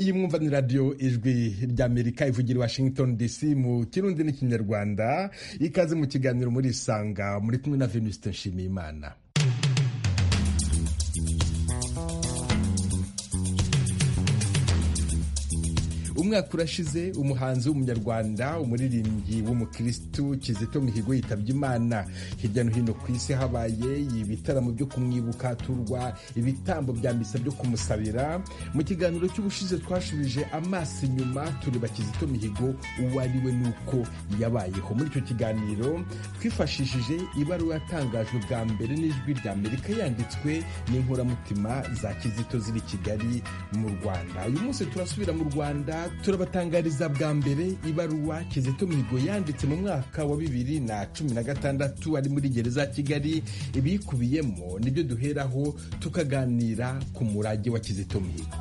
iyi mwumva ni radiyo ijwi ry'amerika ivugira i washington dc mu kirundi n'ikinyarwanda ikaze mu kiganiro muri isanga muri kumwe na venuste nshimiyimana umwaka urashize umuhanzi w'umunyarwanda umuririmbyi w'umukirisitu kizito mihigo yitabye imana hirya no hino ku isi habaye ibitaramo byo kumwibuka haturwa ibitambo bya misa byo kumusabira mu kiganiro cy'ubushize twashubije amaso inyuma tureba kizito mihigo uwo ari we n'uko yabayeho muri icyo kiganiro twifashishije ibaruwa yatangajwe bwa mbere n'ijwi rya amerika yanditswe n'inkoramutima za kizito ziri i kigali mu rwanda uyu munsi turasubira mu rwanda turabatangariza bwa mbere ibaruwa kizito mihigo yanditse mu mwaka wa bibiri na cumi na gatandatu ari muri gereza ya kigali ibiyikubiyemo nibyo duheraho tukaganira ku murage wa kizito mihigo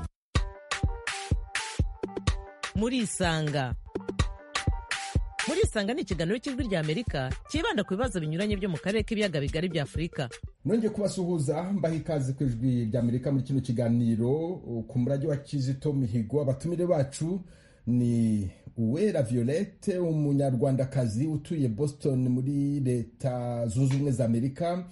muri isanga muri isanga ni ikiganiro cy'ijwi rya amerika cyibanda ku bibazo binyuranye byo mu karere k'ibiyaga bigari bya afurika nongeye kubasuhuza mbaha ikaze ku ijwi rya amerika muri kino kiganiro ku murage wa kizito mihigo abatumire bacu ni uwera violette umunyarwandakazi utuye boston muri leta zunze ubumwe za amerika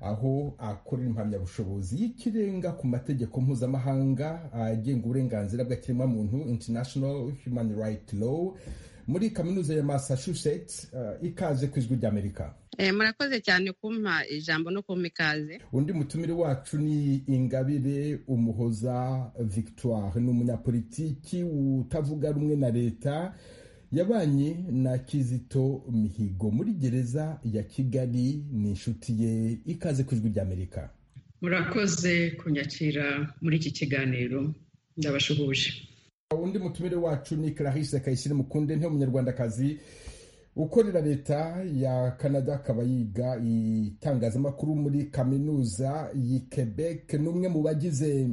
aho akorera impamyabushobozi y'ikirenga ku mategeko mpuzamahanga agenga uburenganzira bw'ikiremwamuntu international human right law muri kaminuza ya massachusetts uh, ikaze ku ijwi ry'amerika eh, murakoze cyane kumpa ijambo no kumpa ikaze undi mutumire wacu ni ingabire umuhoza victoire ni umunyapolitiki utavuga rumwe na leta yabanye na kizito mihigo muri gereza ya kigali ni inshuti ye ikaze ku ijwi ry'amerika murakoze kunyakira muri iki kiganiro ndabashuhuje undi mutumire wacu ni clarisse kayisire mukunde nti umunyarwandakazi ukorera leta ya canada akaba yiga itangazamakuru muri kaminuza y'i quebec ni umwe mu bagize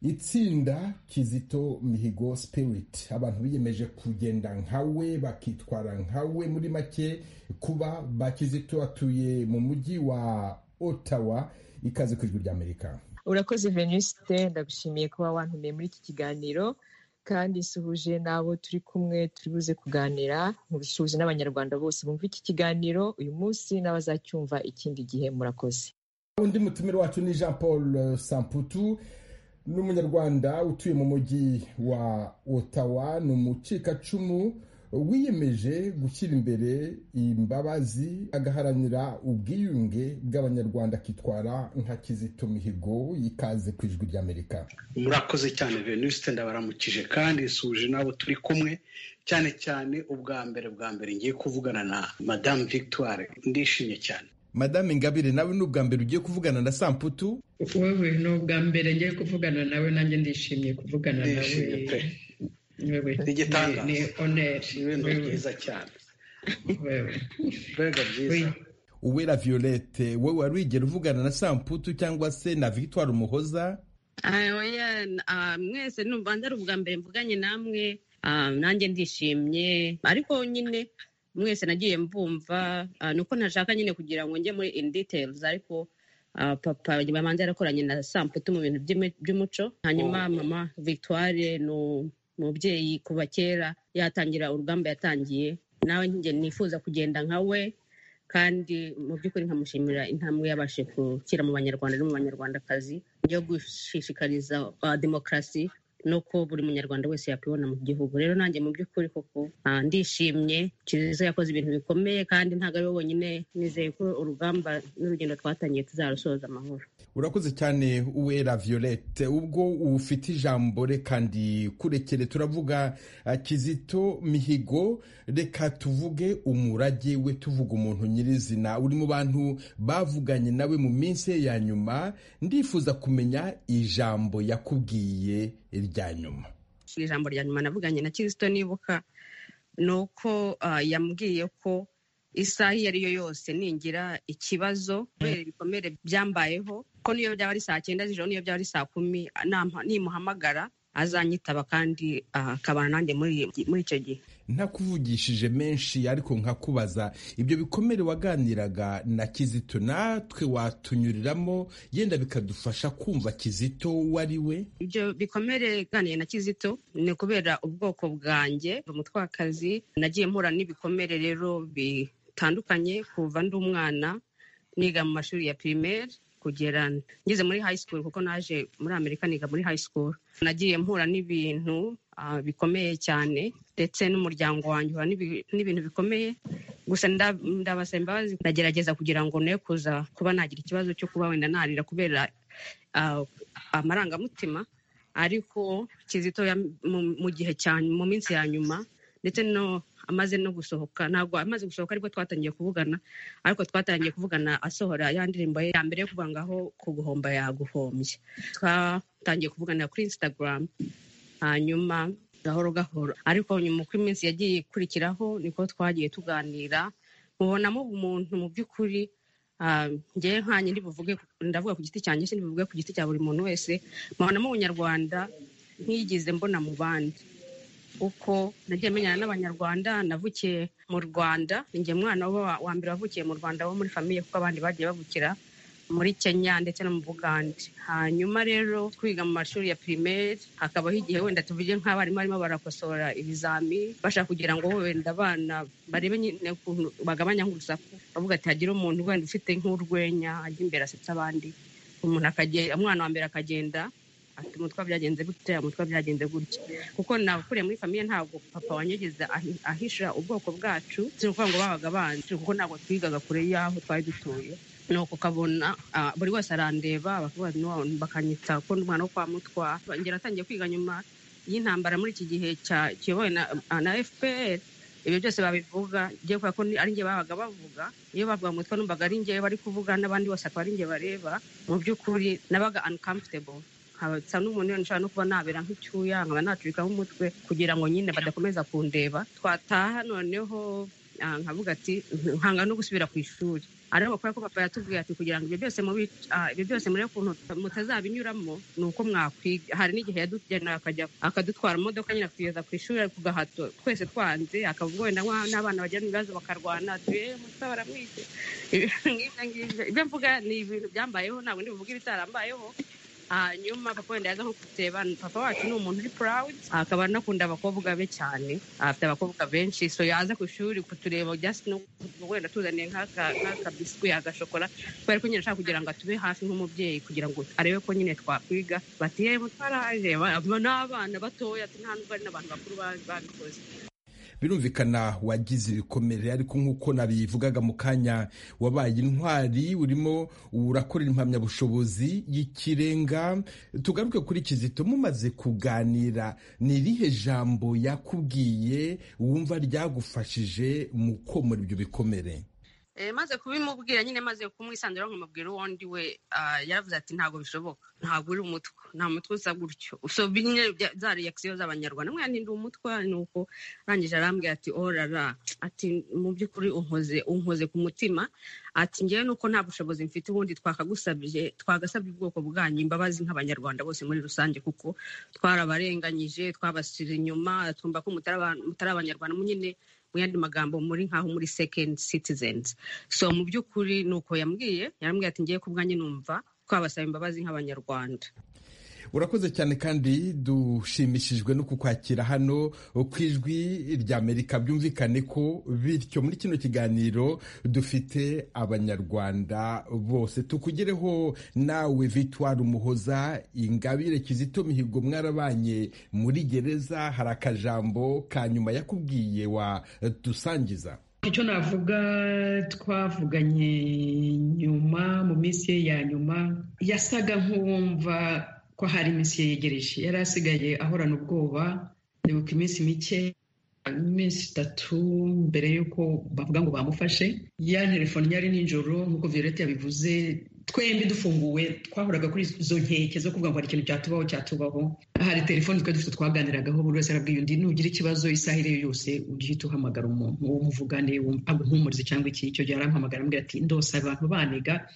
itsinda kizito mihigo spirit abantu biyemeje kugenda nkawe bakitwara nkawe muri make kuba ba kizito batuye mu mujyi wa ottawa ikaze ku ijwi ry'amerika urakoze venuste ndagushimiye kuba wantumiye muri iki kiganiro kandi nsuhuje n'abo turi kumwe turi buze kuganira nkubisuhuje n'abanyarwanda bose bumva iki kiganiro uyu munsi n'abazacyumva ikindi gihe murakoze undi mutumire wacu ni jean paul samputu ni umunyarwanda utuye mu mujyi wa otawa ni umucikacumu wiyemeje gushyira imbere imbabazi agaharanira ubwiyunge bw'abanyarwanda akitwara nka kizito mihigo y'ikaze ku ijwi ry'amerika murakoze cyane venuste ndabaramukije kandi nsuje n'abo turi kumwe cyane cyane ubwa mbere bwa mbere ngiye kuvugana na madamu victoire ndishimye cyane madame ingabire nawe ni ubwa mbere ugiye kuvugana na samputu wewe ni ubwa mbere ngiye kuvugana nawe nanjye ndishimiye kuvugana nawe igitangaza ni oneri ibintu byiza cyane mbega byiza uwera violette wowe wari wigera uvugana na samputu cyangwa se na victoire umuhoza oya mwese numva ari ubwa mbere mvuganye namwe nanjye ndishimye ariko nyine mwese nagiye mbumva nuko ntashaka nyine kugira ngo njye muri in details ariko papa bamanza yarakoranye na samputu mu bintu by'umuco hanyuma mama victoire ni umubyeyi kuva kera yatangira urugamba yatangiye nawe nifuza kugenda nka we kandi mu by'ukuri nkamushimira intambwe yabashe gukira mu banyarwanda no mu banyarwandakazi yo gushishikariza demokarasi nuko buri munyarwanda wese yakwibona mu gihugu rero nanjye mu by'ukuri koko ndishimye kizito yakoze ibintu bikomeye kandi ntabwo ari we wenyine nizeye ko urugamba n'urugendo twatangiye tuzarusoza amahoro urakoze cyane uwera violette ubwo ufite ijambo reka ndi kurekere turavuga kizito mihigo reka tuvuge umurage we tuvuga umuntu nyirizina uri mu bantu bavuganye nawe mu minsi ye ya nyuma ndifuza kumenya ijambo yakubwiye irya nyuma ijambo rya nyuma navuganye na kirisito nibuka ni uko yambwiye ko isaha iyo ari yo yose ningira ikibazo kubera ibikomere byambayeho ko n'iyo byaba ari saa cyenda z'ijoro n'iyo byaba ari saa kumi nimuhamagara azanyitaba kandi akabana nanjye muri icyo gihe ntakuvugishije menshi ariko nkakubaza ibyo bikomere waganiraga na kizito natwe watunyuriramo yenda bikadufasha kumva kizito uwo ari we ibyo bikomere ganiye na kizito ni ukubera ubwoko bwanjye umutwakazi nagiye mpura n'ibikomere rero bitandukanye kuva ndi umwana niga mu mashuri ya pirimeri kugera ngeze muri high school kuko naje muri amerika niga muri high school nagiye mpura n'ibintu ah, bikomeye cyane ndetse n'umuryango wanjye uhura n'ibi- n'ibintu bikomeye gusa nda- ndabasaba imbabazi ndagerageza kugira ngo ne kuza kuba nagira ikibazo cyo kuba wenda narira kubera ah, amarangamutima ariko kizito yam- mu- mu gihe cyane mu minsi ya nyuma ndetse no amaze no gusohoka ntabwo amaze gusohoka aribwo twatangiye kuvugana ariko twatangiye kuvugana asohora ya ndirimbo ye ya mbere yo kuvuga ngaho kuguhomba yaguhombye twatangiye kuvugana kuri instagram hanyuma gahoro gahoro ariko nyuma uko iminsi yagiye ikurikiraho niko twagiye tuganira mubonamo umuntu mu by'ukuri ah, njyewe nkanjye ndibuvuge ndavuga ku giti cyanjye sindibuvuge ku giti cya buri muntu wese mubonamo ubunyarwanda nkigeze mbona mu bandi uko nagiye menyana n'abanyarwanda navukiye mu rwanda njye mwana wa- wa mbere wavukiye mu rwanda wo muri famiye kuko abandi bagiye bavukira muri kenya ndetse no mu bugande hanyuma rero twiga mu mashuri ya pirimeri hakabaho igihe wenda tuvuge nk'abarimu barimo barakosora ibizami bashaka kugira ngo wenda abana barebe nyine ukuntu bagabanya nk'urusaku bavuga ati hagire umuntu wenda ufite nk'urwenya ajya imbere asetsa abandi umuntu akagenda umwana wa mbere akagenda ati umutwe byagenze gutya umutwe byagenze gutya kuko nakuriye muri famiye ntabwo papa wanyegeza ahi- ahisha ubwoko bwacu si ukuvuga ngo babaga banzi kuko ntabwo twigaga kure y'aho twari dutuye nuko ukabona ah, buri wese arandeba bakavuga "No," bakanyita ko ndi umwana wo kwa mutwa ngera atangiye kwiga nyuma y'intambara muri iki gihe cya- kiyobowe na, na fpr ibyo byose babivuga ngiye kubera ko ni- ari njye babaga bavuga iyo bavuga mutwe numvaga ari njye bari kuvuga n'abandi bose akaba ari njye bareba mu by'ukuri nabaga uncomfortable nkabasa n'umuntu wenda nshobora no kuba nabera nk'icyuya nkaba nacurikaho umutwe kugira ngo nyine badakomeza kundeba twataha noneho ah, nkavuga ati nkanga no gusubira ku ishuri ariko kubera ko papa yatubwiye ati kugira ngo ibyo byose mubi ah, ibyo byose muri ukuntu mutazabinyuramo ni uko mwakwiga hari n'igihe yadujyana akajya akadutwara mu modoka nyine akatugeza ku ishuri ku gahato twese twanze akavuga wenda nk'aho n'abana bagira ibibazo bakarwana ati "Eh, musa baramwize Ngibyo ngibyo. ibyo mvuga ni ibintu byambayeho ntabwo ndi buvuge ibitarambayeho hanyuma papa wenda yaza nko kuteba papa wacu ni umuntu uri proud akaba anakunda abakobwa be cyane afite abakobwa benshi so yaza ku ishuri kutureba just no wenda tuzaniye nk'aka- nk'akabiswi agashokora kubera ko nyine ashaka kugira ngo atube hafi nk'umubyeyi kugira ngo arebe ko nyine twakwiga bati ye mutwaraje n'abana batoya ati nta nubwo ari n'abantu bakuru ba- babikoze birumvikana wagize ibikomere ariko nk'uko nabivugaga mu kanya wabaye intwari urimo urakorera impamyabushobozi y'ikirenga tugaruke kuri kizito mumaze kuganira ni irihe jambo yakubwiye wumva ryagufashije mu komora ibyo bikomere Eh, maze kubimubwira nyine maze kumwisanzura nkamubwira uwo ndi we ah, yaravuze ati ntabwo bishoboka ntabwo uri umutwe nta mutwe usa gutyo so bine bya- za reaction z'abanyarwanda mwana ndi umutwe nuko arangije arambwira ati orara ati mu by'ukuri unkoze unkoze ku mutima ati ngewe nuko nta bushobozi mfite ubundi twakagusabye twagasabye ubwoko bwanyu imbabazi nk'abanyarwanda bose muri rusange kuko twarabarenganyije twabasira inyuma twumva ko mutari aba- mutari abanyarwanda nyine mu yandi magambo muri nkaho muri second citizens so mu by'ukuri ni uko yambwiye yarambwiye ati ngiye kubwanjye numva twabasaba imbabazi nk'abanyarwanda urakoze cyane kandi dushimishijwe no kukwakira hano ku ijwi ry'amerika byumvikane ko bityo muri kino kiganiro dufite abanyarwanda bose tukugereho nawe vitwari umuhoza ingabire kizito mihigo mwarabanye muri gereza hari akajambo ka nyuma yakubwiye wa dusangiza icyo navuga twavuganye nyuma mu minsi ye ya nyuma yasaga nk'uwumva ko hari iminsi ye yegereje yari asigaye ahorana ubwoba nibuka iminsi mike iminsi itatu mbere y'uko bavuga ngo bamufashe ya telefone yari nijoro nk'uko violette yabivuze twembi dufunguwe twahoraga kuri izo nkeke zo kuvuga ngo hari ikintu cyatubaho cyatubaho hari telefoni twari dufite twaganiragaho buri wese arabwiye undi nugira ikibazo isaha iyo ari yo yose ujye uhita uhamagara umuntu uwo muvugane wumva- aguhumurize cyangwa iki icyo gihe arampamagara ambwira ati ndose abantu baniga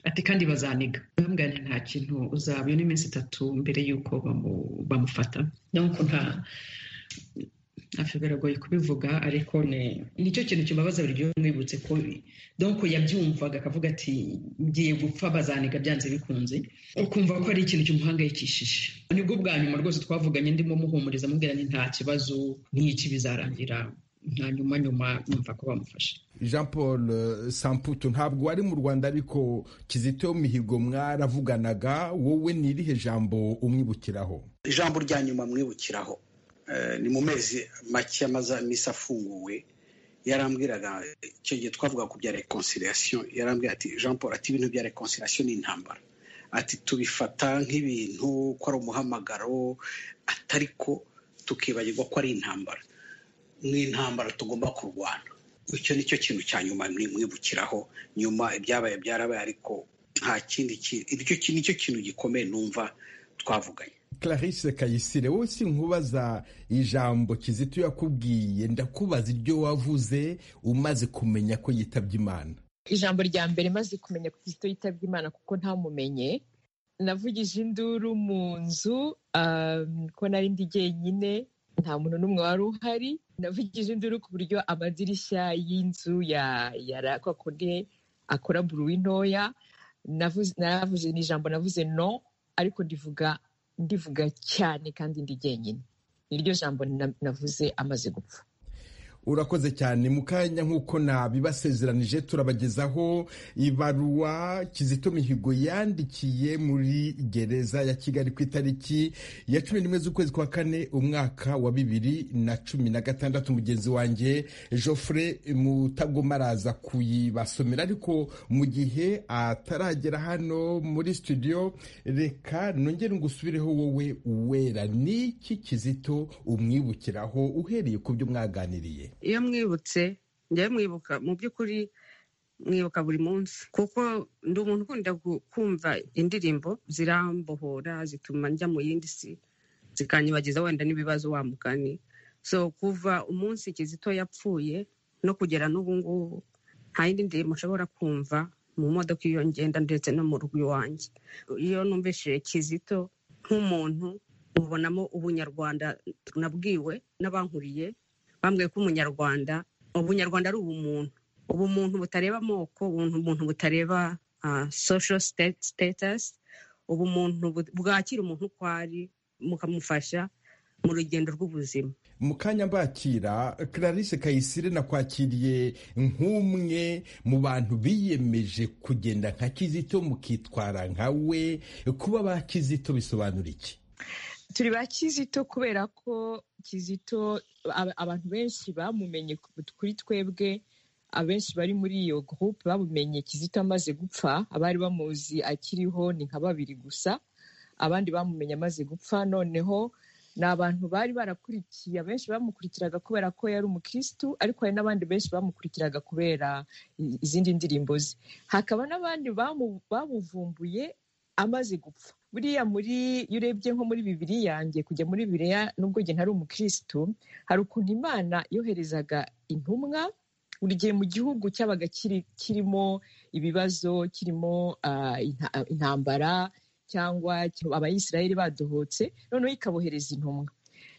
ati kandi bazaniga bambwira nti nta kintu uzaba iyo ni iminsi itatu mbere y'uko bamu- bamufata donc nta afyo biragoye kubivuga ariko ni nicyo kintu kibabaza buri gihe mwibutse ko donko yabyumvaga akavuga ati ngiye gupfa bazaniga byanze bikunze ukumva ko ari ikintu kimuhangayikishije nibwo bwa nyuma rwose twavuganye ndimo muhumuriza mubwira ni nta kibazo nk'iki bizarangira nta nyuma nyuma numva ko bamufashe jean paul samputu ntabwo wari mu rwanda ariko kizito mihigo mwaravuganaga wowe ni irihe jambo umwibukiraho ijambo rya nyuma mwibukiraho ni mu mezi make amaze amisa afunguwe yarambwiraga icyo gihe twavuga ku bya reconciliation yarambwira ati jean paul ati ibintu bya reconciliation ni intambara ati tubifata nk'ibintu ko ari umuhamagaro atari ko tukibagirwa ko ari intambara ni intambara tugomba kurwana icyo ni cyo kintu cya nyuma mwibukiraho nyuma ibyabaye byarabaye ariko nta kindi kintu ni cyo kintu gikomeye numva twavuganye clarisse kayisire wowe si nkubaza ijambo kizito yakubwiye ndakubaza iryo wavuze umaze kumenya ko yitabye imana ijambo rya mbere maze kumenya ko kizito yitabye imana kuko ntamumenye navugije induru mu nzu ko nari ndi jyenyine nta muntu n'umwe wari uhari navugije induru ku buryo amadirishya y'inzu kundi akora buruwi ntoya naravuze ni ijambo navuze no ariko ndivuga ndivuga cyane kandi ndi jyenyine niryo jambo navuze amaze gupfa urakoze cyane mu kanya nk'uko nabibasezeranije turabagezaho ibaruwa kizito mihigo yandikiye muri gereza ya kigali ku itariki ya cumi n'imwe z'ukwezi kwa kane umwaka wa bibiri na cumi na gatandatu mugenzi wanjye joffre mutagoma araza kuyibasomera ariko mu gihe ataragera hano muri studio reka nongere ngusubireho wowe wera n'iki kizito umwibukiraho uhereye ku byo mwaganiriye iyo mwibutse njyewe mwibuka mu by'ukuri mwibuka buri munsi kuko ndi umuntu ukunda kumva indirimbo zirambohora zituma njya mu yindi si zikanyibagiza wenda n'ibibazo wa mugani so kuva umunsi kizito yapfuye no kugera n'ubu ngubu nta yindi ndirimbo nshobora kumva mu modoka iyo ngenda ndetse no mu rugo iwanjye iyo numvishije kizito nk'umuntu ubonamo ubunyarwanda nabwiwe n'abankuriye bambwiye ko umunyarwanda ubunyarwanda ari ubumuntu ubumuntu butareba amoko ubumuntu butareba social status ubumuntu bwakira umuntu uko ari mukamufasha mu rugendo rw'ubuzima mu kanya mbakira clarisse kayisire nakwakiriye nk'umwe mu bantu biyemeje kugenda nka kizito mukitwara nka we kuba ba kizito bisobanura iki turi ba kizito kubera ko kizito abantu benshi bamumenye kuri twebwe abenshi bari muri iyo gurupe bamumenye kizito amaze gupfa abari bamuzi akiriho ni nka babiri gusa abandi bamumenye amaze gupfa noneho ni abantu bari barakurikiye abenshi bamukurikiraga kubera ko yari umukirisitu ariko hari n'abandi benshi bamukurikiraga kubera izindi ndirimbo ze hakaba n'abandi bamuvumbuye amaze gupfa buriya muri iyo urebye nko muri bibiri yanjye kujya muri bireya nubwo njye ntari umukirisitu hari ukuntu imana yoherezaga intumwa buri gihe mu gihugu cyabaga kirimo ibibazo kirimo intambara cyangwa abayisirayeli badohotse noneho ikabohereza intumwa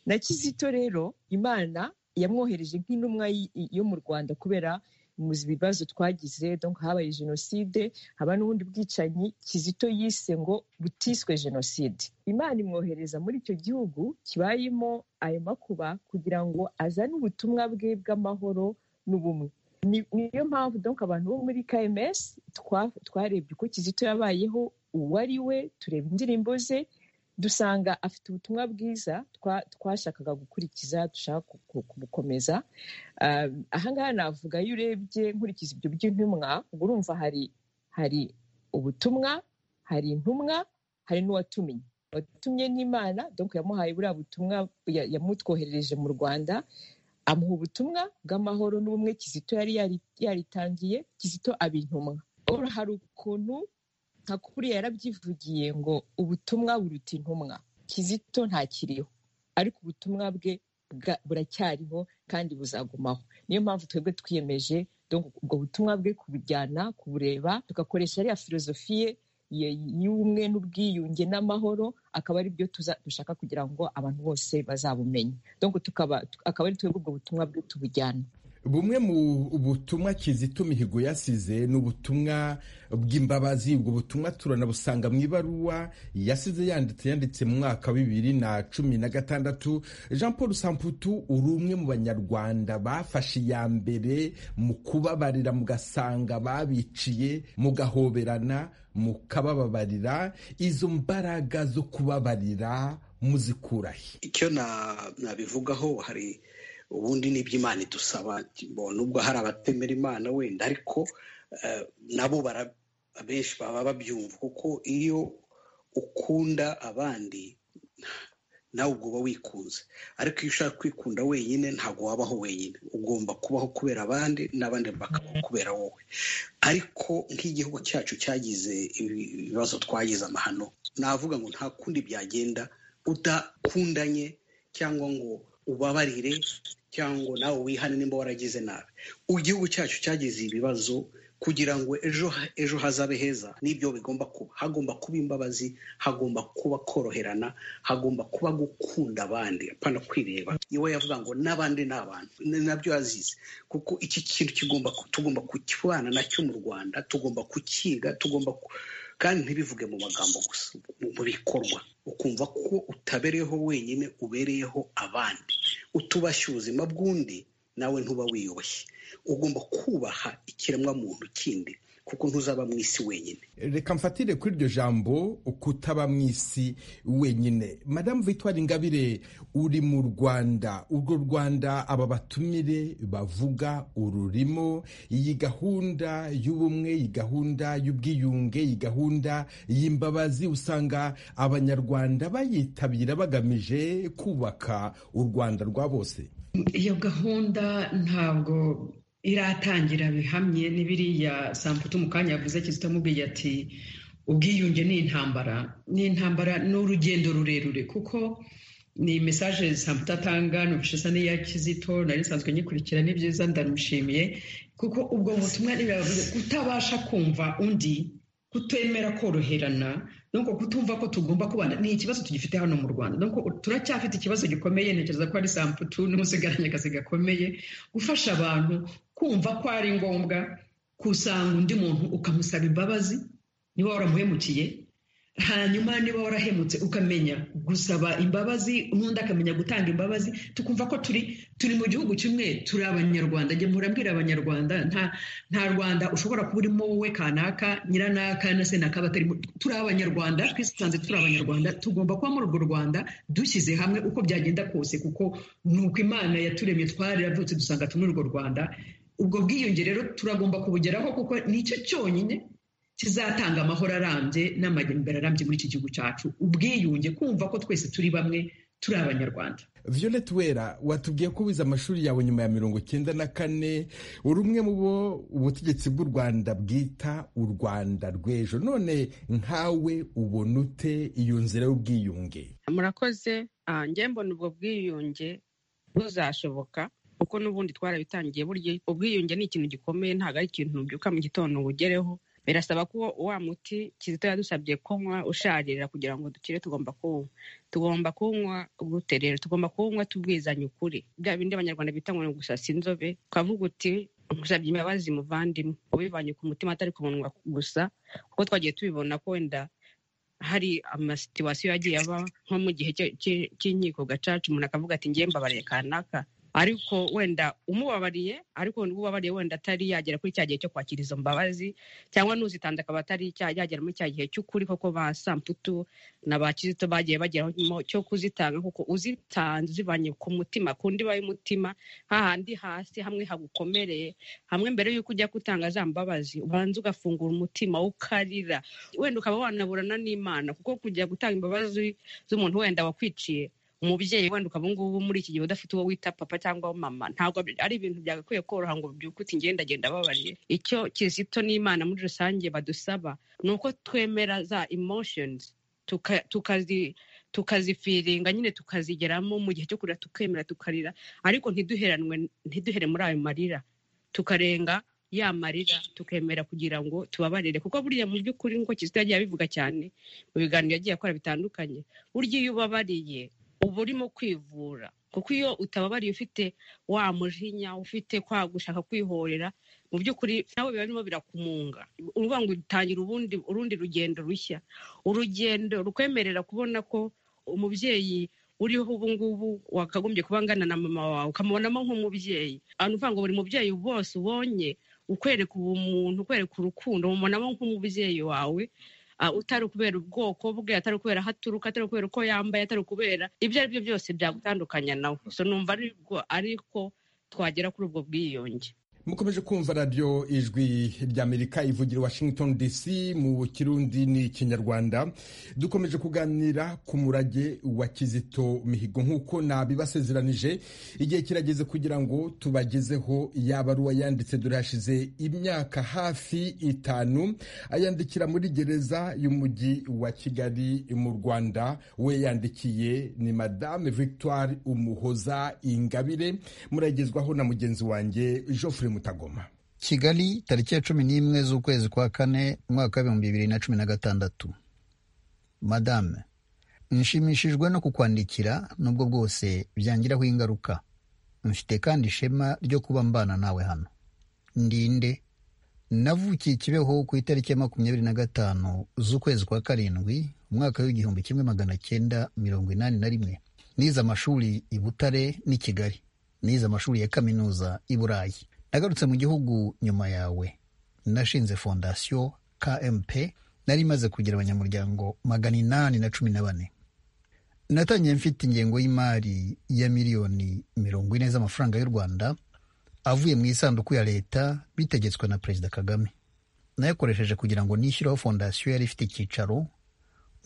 na kizito rero imana yamwohereje nk'intumwa yo mu rwanda kubera muzi ibibazo twagize donc habaye jenoside haba n'ubundi bwicanyi kizito yise ngo butiswe jenoside imana imwohereza muri icyo gihugu kibayemo ayo makuba kugira ngo azane ubutumwa bwe bw'amahoro n'ubumwe niyo mpamvu donc abantu bo muri kms twarebye uko kizito yabayeho uwo ari we tureba indirimbo ze dusanga afite ubutumwa bwiza twashakaga gukurikiza dushaka kubukomeza ahangaha navuga iyo urebye nkurikiza ibyo by'intumwa urumva hari hari ubutumwa hari intumwa hari n'uwatumye watumye n'imana donc yamuhaye buriya butumwa yamutwoherereje mu rwanda amuha ubutumwa bw'amahoro n'ubumwe kizito yari yaritangiye kizito aba intumwa hari ukuntu nka kuriya yarabyivugiye ngo ubutumwa buruta intumwa kizito ntakiriho ariko ubutumwa bwe buracyariho kandi buzagumaho niyo mpamvu twebwe twiyemeje ubwo butumwa bwe kubujyana kubureba tugakoresha ariya filozofiye y'ubumwe n'ubwiyunge n'amahoro akaba ari byo dushaka kugira ngo abantu bose bazabumenye akaba ari twebwe ubwo butumwa bwo tubujyana bumwe mu butumwa kizito mihigo yasize ni ubutumwa bw'imbabazi ubwo butumwa turanabusanga mu ibaruwa yasize yanditse yanditse mu mwaka wa bibiri na cumi na gatandatu jean paul samputu uri umwe mu banyarwanda bafashe iya mbere mu kubabarira mugasanga babiciye mugahoberana mukabababarira izo mbaraga zo kubabarira muzikurahe icyo nabivugaho hari ubundi ni iby'imana idusaba nubwo hari abatemera imana wenda ariko nabo benshi baba babyumva kuko iyo ukunda abandi nawe ubwo uba wikunze ariko iyo ushaka kwikunda wenyine ntabwo wabaho wenyine ugomba kubaho kubera abandi n'abandi bakabaho kubera wowe ariko nk'igihugu cyacu cyagize ibibazo twagize amahano navuga ngo nta kundi byagenda udakundanye cyangwa ngo ubabarire cyangwa nawe wihane nimba waragize nabi igihugu cyacu cyagize ibibazo kugira ngo ejo ejo hazabe heza n'ibyo bigomba kuba hagomba kuba imbabazi hagomba kuba koroherana hagomba kuba gukunda abandi apana kwireba iwe yavuga ngo n'abandi ni abantu nabyo yazize kuko iki kintu kigomba tugomba kukibana nacyo mu rwanda tugomba kukiga tugomba kandi ntibivuge mu magambo gusa mu bikorwa ukumva ko utabereyeho wenyine ubereyeho abandi utubashye ubuzima bw'undi nawe ntuba wiyubashye ugomba kubaha ikiremwamuntu kindi kuko ntuzaba mu isi wenyine reka mfatire kuri iryo jambo kutaba mu isi wenyine madamu Victoire Ingabire uri mu rwanda urwo rwanda aba batumire bavuga ururimo iyi gahunda y'ubumwe iyi gahunda y'ubwiyunge iyi gahunda y'imbabazi usanga abanyarwanda bayitabira bagamije kubaka u rwanda rwa bose iyo gahunda ntabwo iratangira bihamye n'ibiriya samputu mu kanya yavuze kizito amubwiye ati ubwiyunge ni intambara ni intambara ni urugendo rurerure kuko ni mesaje samputu atanga nubwo isa n'iya kizito nari nsanzwe nyikurikira ni byiza ndamushimiye kuko ubwo butumwa ntibivuze kutabasha kumva undi kutemera koroherana nuko kutumva ko tugomba kubana ni ikibazo tugifite hano mu rwanda nuko turacyafite ikibazo gikomeye ntekereza ko ari samputu n'umusigaranye akazi gakomeye gufasha abantu kumva ko ari ngombwa kusanga undi muntu ukamusaba imbabazi niba waramuhemukiye hanyuma niba warahemutse ukamenya gusaba imbabazi n'undi akamenya gutanga imbabazi tukumva ko turi turi mu gihugu kimwe turi abanyarwanda njye murambwira abanyarwanda nta nta rwanda ushobora kuba urimo wowe kanaka nyiranaka na senaka batari turi abanyarwanda twisanze turi abanyarwanda tugomba kuba muri urwo rwanda dushyize hamwe uko byagenda kose kuko ni uko imana yaturemye twararavutse dusanga turi urwo rwanda ubwo bwiyunge rero turagomba kubugeraho kuko nicyo cyonyine kizatanga amahoro arambye n'amajyambere arambye muri iki gihugu cyacu ubwiyunge kumva ko twese turi bamwe turi abanyarwanda Violet Wera watubwiye ko wize amashuri yawe nyuma ya mirongo cyenda na kane uri umwe mu bo ubutegetsi bw'u Rwanda bwita u Rwanda rw'ejo none nkawe ubona ute iyo nzira y'ubwiyunge murakoze njye mbona ubwo bwiyunge buzashoboka kuko n'ubundi twarabitangiye burya ubwiyunge ni ikintu gikomeye ntabwo ari ikintu byuka mu gitondo ubugereho birasaba ko wa muti kizito yadusabye kunywa usharira kugira ngo dukire tugomba kuwunywa tugomba kuwunywa gute rero tugomba kuwunywa tubwizanye ukuri bya bindi abanyarwanda bita ngo ni gusasa inzobe twavuga uti gusabye imbabazi muvandimwe ubivanye ku mutima atari ku munwa gusa kuko twagiye tubibona ko wenda hari amasituwasiyo yagiye aba nko mu gihe cy'inkiko gacaca umuntu akavuga ati ngiye mbabariye kanaka ariko wenda umubabariye ariko ubabariye wenda atari yagera kuri cya gihe cyo kwakira izo mbabazi cyangwa n'uzitanze akaba atari yagera muri cya gihe cy'ukuri koko ba samputu na ba kizito bagiye bageraho cyo kuzitanga kuko uzitanze uzivanye ku mutima ku ndiba y'umutima hahandi hasi hamwe hagukomereye hamwe mbere y'uko ujya gutanga za mbabazi ubanza ugafungura umutima ukarira wenda ukaba wanaburana n'imana kuko kujya gutanga imbabazi z'umuntu wenda wakwiciye umubyeyi wenda ukaba ngubu muri iki gihe udafite uwo wita papa cyangwa mama ntabwo ari ibintu byagakwiye koroha ngo byuke uti ngenda agenda ababariye icyo kizito n'imana muri rusange badusaba ni uko twemera za emotions tukazifiringa nyine tukazigeramo mu gihe cyo kurira tukemera tukarira ariko ntiduheranwe ntiduhere muri ayo marira tukarenga yamarira tukemera kugira ngo tubabarire kuko buriya mu by'ukuri nk'uko kizito yagiye abivuga cyane mu biganiro yagiye akora bitandukanye burya iyo ubabariye uba urimo kwivura kuko iyo utababariye ufite wa mujinya ufite kwa gushaka kwihorera mu by'ukuri nawe biba birimo birakumunga uvuga ngo utangira ubundi urundi rugendo rushya urugendo rukwemerera kubona ko umubyeyi uriho ubu ngubu wakagombye kuba angana na mama wawe ukamubonamo nk'umubyeyi ahantu uvuga ngo buri mubyeyi bose ubonye ukwereka ubumuntu ukwereka urukundo umubonamo nk'umubyeyi wawe utari kubera ubwoko bwe atari kubera aho aturuka atari kubera uko yambaye atari kubera ibyo ari byo byose byagutandukanya nawe so numva ariko twagera kuri ubwo bwiyunge mukomeje kumva radiyo ijwi ry'amerika ivugira washington dc mu kirundi n'ikinyarwanda dukomeje kuganira ku murage wa kizito mihigo nk'uko nabibasezeranije igihe kirageze kugira ngo tubagezeho yabaruwa yanditse dore hashize imyaka hafi itanu ayandikira muri gereza y'umujyi wa kigali mu rwanda we yandikiye ni madame victoire umuhoza ingabire muragezwaho na mugenzi wanjye geoffrey mutagoma kigali tariki ya cumi n'imwe z'ukwezi kwa kane umwaka w'ibihumbi bibiri na cumi na gatandatu madame nshimishijwe no kukwandikira nubwo bwose byangiraho ingaruka mfite kandi ishema ryo kuba mbana nawe hano ndinde navukiye kibeho ku itariki ya makumyabiri na gatanu z'ukwezi kwa karindwi umwaka w'igihumbi kimwe magana cyenda mirongo inani na rimwe nize amashuri i butare n'i kigali nize amashuri ya kaminuza i burayi nagarutse mu gihugu nyuma yawe nashinze fondasiyo kmp nari imaze kugira abanyamuryango magana inani na cumi na bane natangiye mfite ingengo y'imari ya miliyoni mirongo ine z'amafaranga y'u rwanda avuye mu isanduku ya leta bitegetswe na perezida kagame nayakoresheje kugira ngo nishyureho fondasiyo yari ifite icyicaro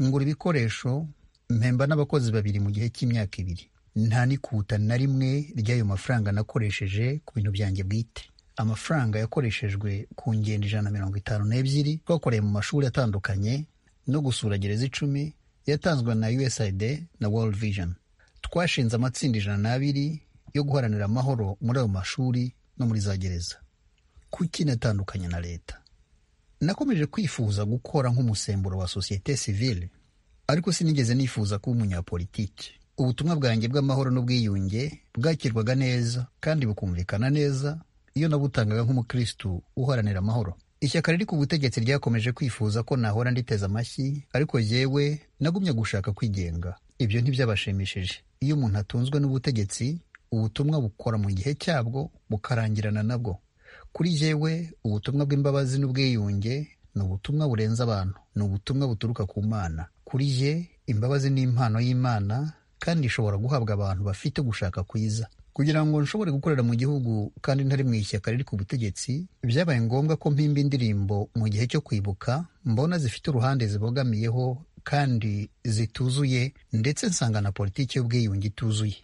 ngura ibikoresho mpemba n'abakozi babiri mu gihe cy'imyaka ibiri nta n'ikuta na rimwe ry'ayo mafaranga nakoresheje ku bintu byanjye bwite amafaranga yakoreshejwe ku ngendo ijana na mirongo itanu n'ebyiri twakoreye mu mashuri atandukanye no gusura gereza icumi yatanzwe na usaid na world vision twashinze amatsinda ijana n'abiri yo guharanira amahoro muri ayo mashuri no muri za gereza kuki natandukanye na leta nakomeje kwifuza gukora nk'umusemburo wa sosiyete sivile ariko sinigeze nifuza kuba umunyapolitiki ubutumwa bwanjye bw'amahoro n'ubwiyunge bwakirwaga neza kandi bukumvikana neza iyo nabutangaga nk'umukristu uharanira amahoro ishyaka riri ku butegetsi ryakomeje kwifuza ko nahora nditeze amashyi ariko yewe nagumye gushaka kwigenga ibyo ntibyabashimishije iyo umuntu atunzwe n'ubutegetsi ubutumwa bukora mu gihe cyabwo bukarangirana nabwo kuri yewe ubutumwa bw'imbabazi n'ubwiyunge ni ubutumwa burenze abantu ni ubutumwa buturuka ku mana kuri ye imbabazi ni impano y'imana kandi ishobora guhabwa abantu bafite gushaka kwiza kugira ngo nshobore gukorera mu gihugu kandi ntari mu ishyaka riri ku butegetsi byabaye ngombwa ko mpimba indirimbo mu gihe cyo kwibuka mbona zifite uruhande zibogamiyeho kandi zituzuye ndetse nsanga na politiki y'ubwiyunge ituzuye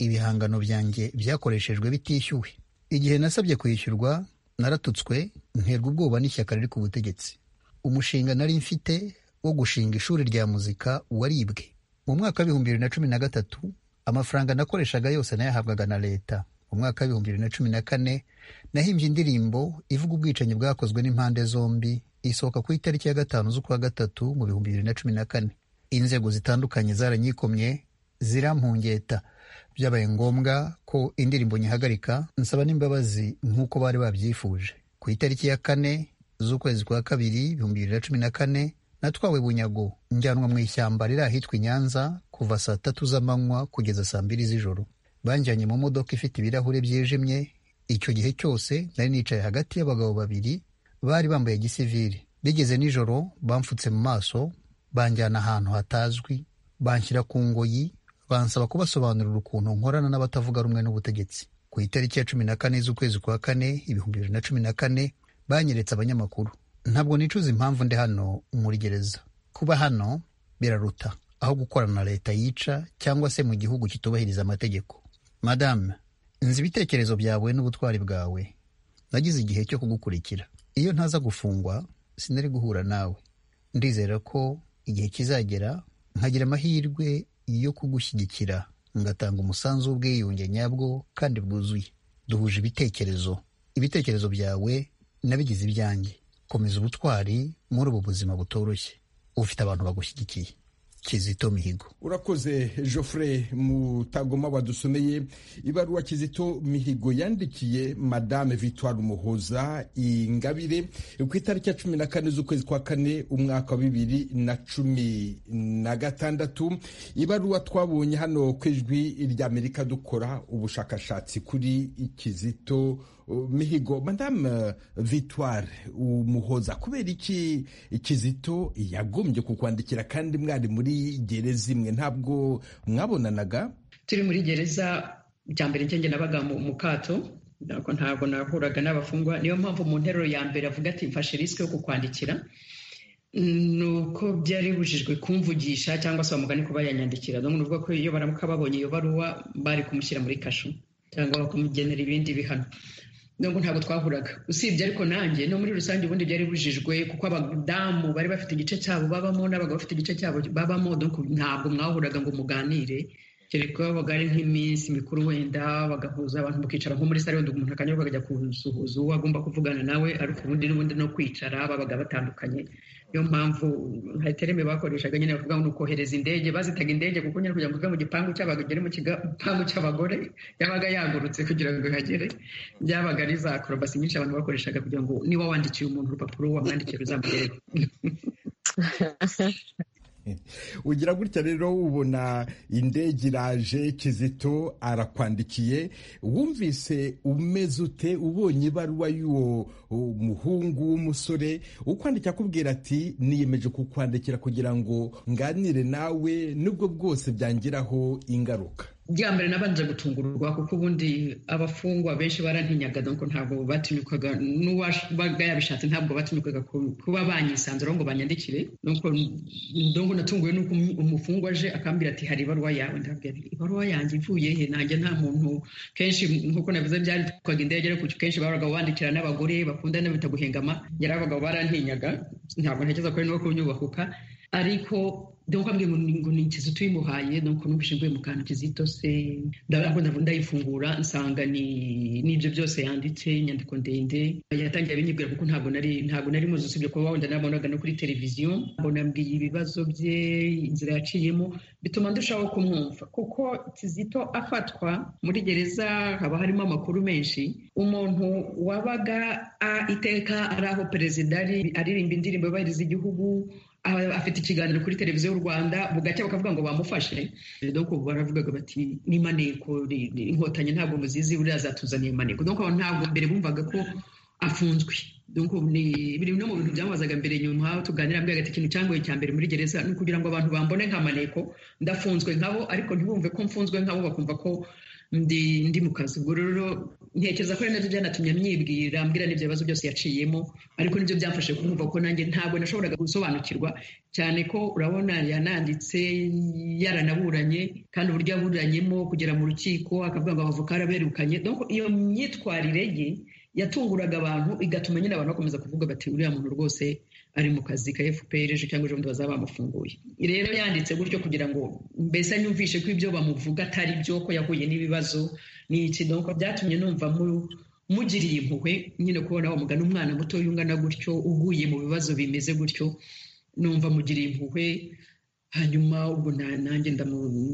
ibihangano byanjye byakoreshejwe bitishyuwe igihe nasabye kwishyurwa naratutswe nterwa ubwoba n'ishyaka riri ku butegetsi umushinga nari mfite wo gushinga ishuri rya muzika waribwe mu mwaka w'ibihumbi bibiri na cumi na gatatu amafaranga nakoreshaga yose nayahabwaga na leta mu mwaka w'ibihumbi bibiri na cumi na kane nahimbye indirimbo ivuga ubwicanyi bwakozwe n'impande zombi isohoka ku itariki ya gatanu z'ukwa gatatu mu bihumbi bibiri na cumi na kane inzego zitandukanye zaranyikomye zirampungeta byabaye ngombwa ko indirimbo nyihagarika nsaba n'imbabazi nk'uko bari babyifuje ku itariki ya kane z'ukwezi kwa kabiri ibihumbi bibiri na cumi na kane natwawe bunyago njyanwa mu ishyamba riri ahitwa i nyanza kuva saa tatu z'amanywa kugeza saa mbiri z'ijoro banjyanye mu modoka ifite ibirahure byijimye icyo gihe cyose nari nicaye hagati y'abagabo babiri bari bambaye gisivili bigeze nijoro bamfutse mu maso banjyana ahantu hatazwi banshyira ku ngoyi bansaba kubasobanurira ukuntu nkorana n'abatavuga rumwe n'ubutegetsi ku itariki ya cumi na kane z'ukwezi kwa kane ibihumbi bibiri na cumi na kane banyeretse abanyamakuru ntabwo nicuza impamvu ndi hano muri gereza kuba hano biraruta aho gukorana na leta yica cyangwa se mu gihugu kitubahiriza amategeko madame nzi ibitekerezo byawe n'ubutwari bwawe nagize igihe cyo kugukurikira iyo ntaza gufungwa sinari guhura nawe ndizera ko igihe kizagera nkagira amahirwe yo kugushyigikira ngatanga umusanzu w'ubwiyunge nyabwo kandi bwuzuye duhuje ibitekerezo ibitekerezo byawe nabigize ibyanjye komeza ubutwari muri ubu buzima butoroshye ufite abantu bagushyigikiye kizito mihigo urakoze Geoffrey mutagoma wadusomeye ibaruwa kizito mihigo yandikiye madame victoire umuhoza ingabire ku itariki ya cumi na kane z'ukwezi kwa kane umwaka wa bibiri na cumi na gatandatu ibaruwa twabonye hano ku ijwi ry'amerika dukora ubushakashatsi kuri kizito mihigo madame victoire umuhoza kubera iki kizito yagombye kukwandikira kandi mwari muri gereza imwe ntabwo mwabonanaga turi muri gereza bya mbere njye nabaga mu kato ntabwo nahuraga n'abafungwa niyo mpamvu mu nteruro ya mbere avuga ati mfashe risike yo kukwandikira ni uko byari bibujijwe kumvugisha cyangwa se bamugane kuba yanyandikira n'ubwo ko iyo baramuka babonye iyo baruwa bari kumushyira muri kasho cyangwa bakamugenera ibindi bihano nubwo ntabwo twahuraga usibye ariko nanjye no muri rusange ubundi byari bujijwe kuko abadamu bari bafite igice cyabo babamo n'abagabo bafite igice cyabo babamo ntabwo mwahuraga ngo muganire kereka babaga ari nk'iminsi mikuru wenda bagahuza abantu bakicara nko muri sare wenda umuntu akanyurwa akajya kusuhuza uwo agomba kuvugana nawe ariko ubundi n'ubundi no kwicara babaga batandukanye niyo mpamvu hari tereme bakoreshaga nyine bavuga ngo ni ukohereza indege bazitaga indege kuko nyine kugira ngo uve mu gipangu cy'abagabo ugere mu gipangu cy'abagore yabaga yagurutse kugira ngo ihagere byabaga ari za korobasi nyinshi abantu bakoreshaga kugira ngo niba wandikiye umuntu urupapuro wamwandikira uzamugere ugira gutya rero ubona indege iraje kizito arakwandikiye wumvise umeze ute ubonye ibaruwa y'uwo muhungu w'umusore ukwandika akubwira ati niyemeje kukwandikira kugira ngo nganire nawe nubwo bwose byangiraho ingaruka bya mbere nabanje gutungurwa kuko ubundi abafungwa benshi barantinyaga nuko ntabwo batinyukaga n'uwabaga yabishatse ntabwo batinyukaga kuba banyisanzuraho ngo banyandikire nuko ndongo natunguwe nuko umufungwa aje akambwira ati hari ibaruwa yawe ndabwira ibaruwa yanjye ivuye he nanjye nta muntu kenshi nk'uko navuze byandikwaga indege ariko kenshi babaga bandikira n'abagore bakundana bita guhengama yari abagabo barantinyaga ntabwo ntekereza ko ari no kunyubahuka ariko dore ko ngo ni ikizito uyimuhaye nuko numvise mvuye mu kantu kizito se ndayifungura nsanga n'ibyo byose yanditse inyandiko ndende yatangiye abinyibwira kuko ntabwo nari ntabwo nari muzi usibye kuba wenda nabonaga no kuri televiziyo mbonambwiye ibibazo bye inzira yaciyemo bituma ndushaho kumwumva kuko kizito afatwa muri gereza haba harimo amakuru menshi umuntu wabaga iteka ari aho perezida ari aririmba indirimbo yubahiriza igihugu afite ikiganiro kuri televiziyo y'u rwanda bugacya bakavuga ngo bamufashe doko baravugaga bati n'imaneko inkotanyi ntabwo muzizi buriya zatuzaniye imaneko doko ntabwo mbere bumvaga ko afunzwe biri no mu bintu byamubazaga mbere nyuma tuganira mbere agati ikintu cyangoye cya mbere muri gereza ni ukugira ngo abantu bambone nka maneko ndafunzwe nkabo ariko ntibumve ko mfunzwe nkabo bakumva ko ndi mu kazi ubwo rero ntekereza ko ari nabyo byanatumye amyibwira ambwira n'ibyo bibazo byose yaciyemo ariko nibyo byamfashe kumva ko nanjye ntabwo nashoboraga gusobanukirwa cyane ko urabona yananditse yaranaburanye kandi uburyo yaburanyemo kugera mu rukiko akavuga ngo abavoka yarabirukanye iyo myitwarire ye yatunguraga abantu igatuma nyine abantu bakomeza kuvuga bati uriya muntu rwose ari mu kazi ka fpr ejo cyangwa ejo bundi bazaba bamufunguye rero yanditse gutyo kugira ngo mbese nyumvishe ko ibyo bamuvuga atari byo ko yahuye n'ibibazo ni iki nuko byatumye numva mugiriye impuhwe nyine kubona wa mugana umwana muto yungana gutyo uguye mu bibazo bimeze gutyo numva mugiriye impuhwe hanyuma ubwo nanjye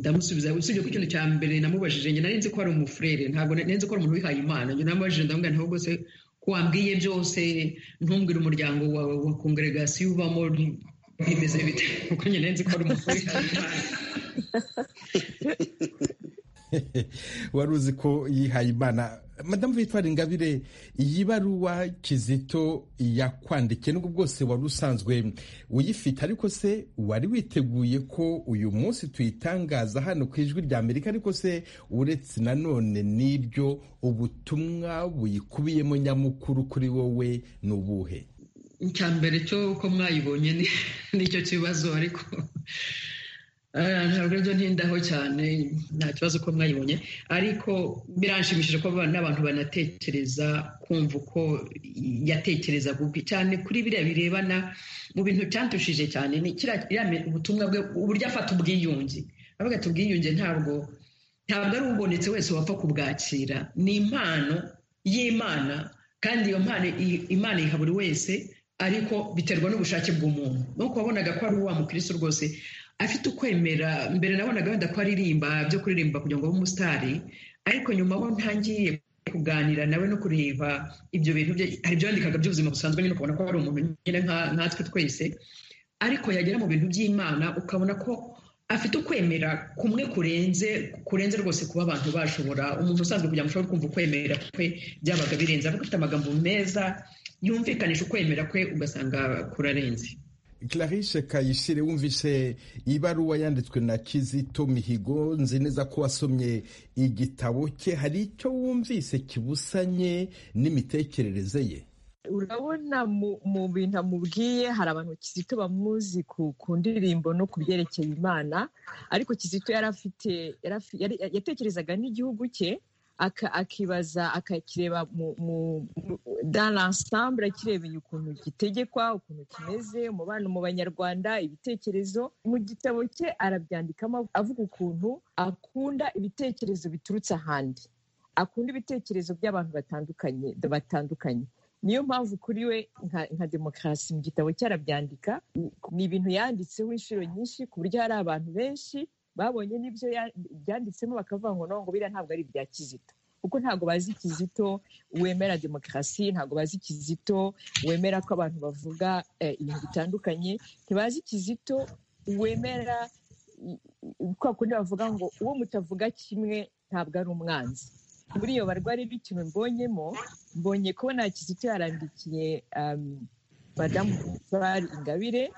ndamusubiza usibye ko ikintu cya mbere namubajije njye nari nzi ko ari umufurere ntabwo nari nzi ko ari umuntu wihaye imana njye namubajije ndamubwira ntabwo rwose ko wambwiye byose ntumbwire umuryango wawe wa kongeregasiyo ubamo bimeze bite kuko njye nari nzi ko ari umufurere wihaye imana wari uzi ko yihaye imana madamu victoire ingabire iyi baruwa kizito yakwandikiye nubwo bwose wari usanzwe uyifite ariko se wari witeguye ko uyu munsi tuyitangaza hano ku ijwi rya amerika ariko se uretse nanone n'ibyo ubutumwa buyikubiyemo nyamukuru kuri wowe ni ubuhe icya mbere cyo ko mwayibonye nicyo kibazo ariko ntabwo ibyo ntindaho cyane nta kibazo ko mwayibonye ariko biranshimishije ko n'abantu banatekereza kumva uko yatekereza gupi cyane kuri biriya birebana mu bintu cyantushije cyane ni ubutumwa bwe uburyo afata ubwiyunge avuga ati ubwiyunge ntabwo ntabwo ari ubonetse wese wapfa kubwakira ni impano y'imana kandi iyo mpano imana iha buri wese ariko biterwa n'ubushake bw'umuntu nuko wabonaga ko ari uwa mukirisi rwose afite ukwemera mbere nabonaga wenda ko aririmba byo kuririmba kugira ngo abe umusitari ariko nyuma aho ntangiye kuganira nawe no kureba ibyo bintu bye hari ibyo yandikaga by'ubuzima busanzwe nyine ukabona ko ari umuntu nyine nkatwe twese ariko yagera mu bintu by'imana ukabona ko afite ukwemera kumwe kurenze kurenze rwose kuba abantu bashobora umuntu usanzwe kugira ngo ushobore kumva ukwemera kwe byabaga birenze aba afite amagambo meza yumvikanisha ukwemera kwe ugasanga kurarenze Clarisse Kayishire wumvise ibaruwa yanditswe na Kizito Mihigo nzi neza ko wasomye igitabo cye hari icyo wumvise kibusanye n'imitekerereze ye urabona mu bintu amubwiye hari abantu Kizito bamuzi ku ndirimbo no ku byerekeye imana ariko Kizito yari afite yatekerezaga n'igihugu cye akibaza akakireba dans l'ensemble akirebeye ukuntu gitegekwa ukuntu kimeze umubano mu banyarwanda ibitekerezo mu gitabo cye arabyandikamo avuga ukuntu akunda ibitekerezo biturutse ahandi akunda ibitekerezo by'abantu batandukanye batandukanye niyo mpamvu kuri we nka demokarasi mu gitabo cye arabyandika ni ibintu yanditseho inshuro nyinshi ku buryo hari abantu benshi babonye n'ibyo byanditsemo bakavuga ngo ntabwo biriya ntabwo ari ibya kizito kuko ntabwo bazi kizito wemera demokarasi ntabwo bazi kizito wemera ko abantu bavuga ibintu bitandukanye ntibazi kizito wemera kwa kundi bavuga ngo uwo mutavuga kimwe ntabwo ari umwanzi muri iyo barwari b'ikintu mbonyemo mbonye ko nta kizito yarandikiye madamu ingabire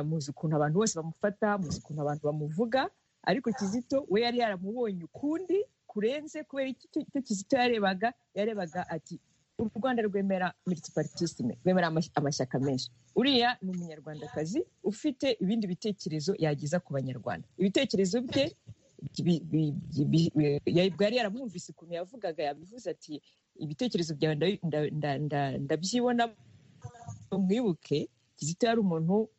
muzi ukuntu abantu bose bamufata muzi ukuntu abantu bamuvuga ariko kizito we yari yaramubonye ukundi kurenze kubera icyo kizito yarebaga yarebaga ati u rwanda rwemera miritiparitisime rwemera amashyaka menshi uriya ni umunyarwandakazi ufite ibindi bitekerezo yageza ku banyarwanda ibitekerezo bye bwari yaramwumvise ukuntu yavugaga yabivuze ati ibitekerezo byawe ndabyibona mwibuke kizito yari umuntu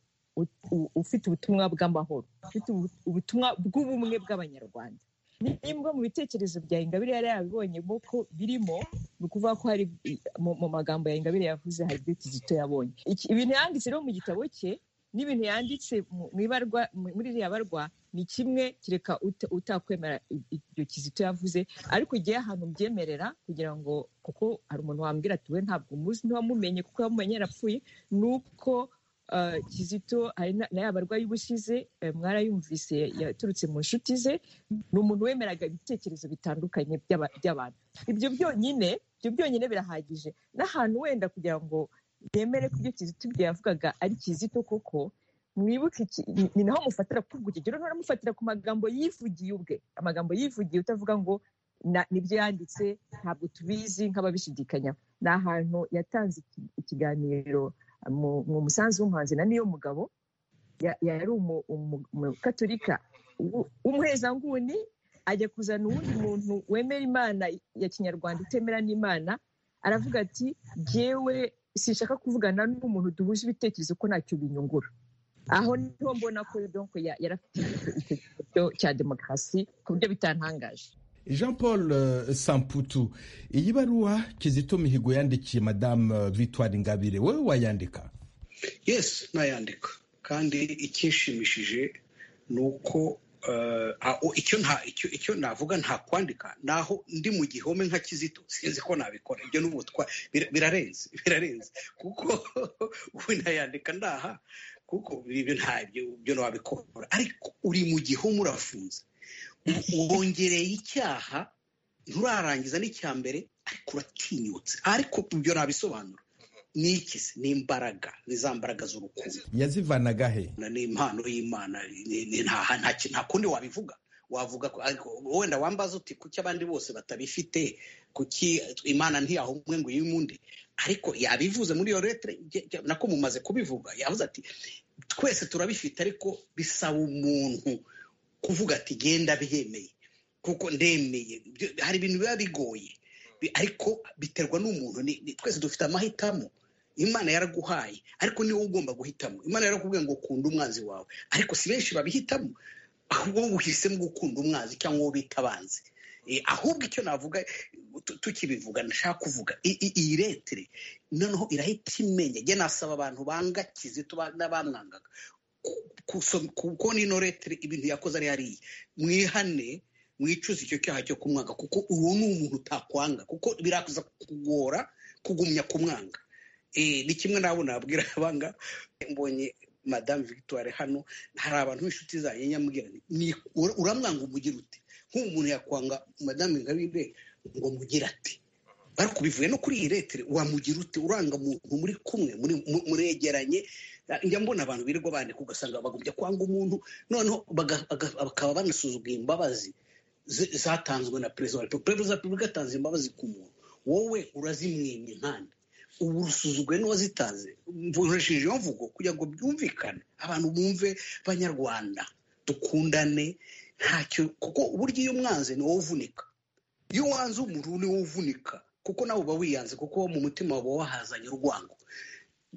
ufite ubutumwa bw'amahoro ufite ubutumwa bw'ubumwe bw'abanyarwanda nimba mu bitekerezo bya ingabire yari yabibonyemo ko birimo ni ukuvuga ko hari mu magambo ya ingabire yavuze hari ibyo kizito yabonye ibintu yanditse rero mu gitabo cye n'ibintu yanditse muri iriya barwa ni kimwe kereka utakwemera ibyo kizito yavuze ariko igihe ahantu mbyemerera kugira ngo kuko hari umuntu wambwira ati we ntabwo umuzi ntiwamumenye kuko yamumenye yarapfuye ni uko kizito hari n'aya barwayi ubushize mwarayumvise yaturutse mu nshuti ze ni umuntu wemeraga ibitekerezo bitandukanye by'abantu ibyo byonyine ibyo byonyine birahagije n'ahantu wenda kugira ngo yemere ko ibyo kizito ibyo yavugaga ari kizito koko mwibuke ni naho mufatira ku kigero nturamufatira ku magambo yivugiye ubwe amagambo yivugiye utavuga ngo nibyo yanditse ntabwo tubizi nk'ababishidikanyaho ni ahantu yatanze ikiganiro mu musanzu w'umuhanzi na niyo mugabo yari umukatorika w'umuhezanguni ajya kuzana uwundi muntu wemera imana ya kinyarwanda utemera n'imana aravuga ati ngewe sinshaka kuvugana n'umuntu duhuje ibitekerezo ko ntacyo binyungura aho niho mbona ko yari afite icyo cya demokarasi ku buryo bitantangaje jean paul samputu iyi baruwa kizito mihigo yandikiye madamu victoire ingabire wowe wayandika yesi nayandika kandi icyishimishije ni uko icyo navuga nta kwandika naho ndi mu gihome nka kizito sinzi ko nabikora ibyo n'ubutwa birarenze birarenze kuko we nayandika ndaha kuko ibyo ntabyo ibyo ntabikora ariko uri mu gihome urafunze wongereye icyaha nturarangiza n'icya mbere ariko uratinyutse ariko ibyo nabisobanura ni iki se ni imbaraga ni za mbaraga z'urukundo yazivanaga he ni impano y'imana nta kundi wabivuga wavuga ariko wenda wambaza uti kuki abandi bose batabifite kuki imana ntiyahumwe ngo uyimunde ariko yabivuze muri iyo letere nako mumaze kubivuga yavuze ati twese turabifite ariko bisaba umuntu kuvuga ati genda byemeye kuko ndemeye hari ibintu biba bigoye ariko biterwa n'umuntu twese dufite amahitamo imana yaraguhaye ariko niwe ugomba guhitamo imana yarakubwiye ngo ukunda umwanzi wawe ariko si benshi babihitamo ahubwo uhisemo gukunda umwanzi cyangwa uwo bita abanzi ahubwo icyo navuga tukibivuga ndashaka kuvuga iyi retire noneho irahita imenya njye nasaba abantu banga kizito n'abamwangaga kubona ino retire ibintu yakoze ari hariya mwihane mwicuze icyo cyaha cyo kumwanga kuko uwo ni umuntu utakwanga kuko biraza kugora kugumya kumwanga ni kimwe nabo nabwira abanga mbonye madame victoire hano hari abantu b'inshuti zanjye nyamubwira uramwanga umugira ute nk'ubu umuntu yakwanga madame ingabire ngo mugira ati ariko bivuye no kuri iyi retire wamugira ute uranga umuntu muri kumwe muregeranye njya mbona abantu birirwa bandika ugasanga bagombye kwanga umuntu noneho bakaba banasuzugura imbabazi zatanzwe na perezida wa repubulika perezida wa repubulika atanze imbabazi ku muntu wowe urazimwimye nkanda ubu rusuzugwe n'uwazitanze mvuresheje iyo mvugo kugira ngo byumvikane abantu bumve banyarwanda dukundane ntacyo kuko uburyo iyo umwanze ni wowe uvunika iyo wanze umuntu ni wowe uvunika kuko nawe uba wiyanze kuko mu mutima wawe wahazanye urwango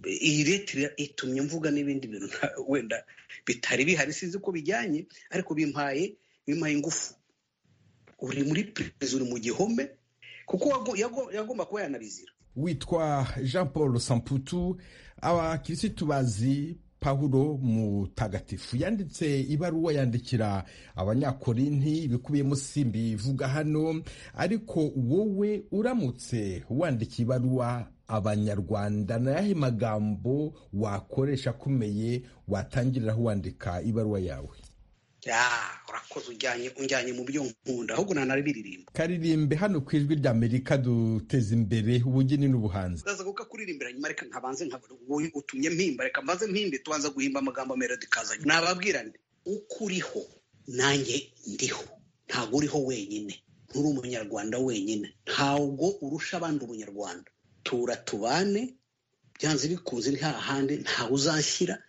iyi leta itumye mvuga n'ibindi bintu wenda bitari bihari sinzi ko bijyanye ariko bimpaye bimpaye ingufu uri muri perezida uri mu gihome kuko yagomba kuba yanabizira witwa jean paul samputu abakirisitu bazi pawulo mutagatifu yanditse ibaruwa yandikira abanyakorinti ibikubiyemo si mbivuga hano ariko wowe uramutse wandikiye ibaruwa abanyarwanda na yahe magambo wakoresha akomeye watangiriraho wandika ibaruwa yawe urakoze ujyanye mu byo nkunda ahubwo nanabiririmba karirimbe hano ku ijwi rya amerika duteza imbere ubugeni n'ubuhanzi ndaza kuko kuririmbira nyuma reka nkabanze nkabona utumye mpimba reka mbanze mpimbe tubanza guhimba amagambo melody kazanye nababwirane uko uriho nanjye ndiho ntabwo uriho wenyine nturi umunyarwanda wenyine ntabwo urusha abandi umunyarwanda tura tubane byanze bikunze nta handi ntawe uzashyira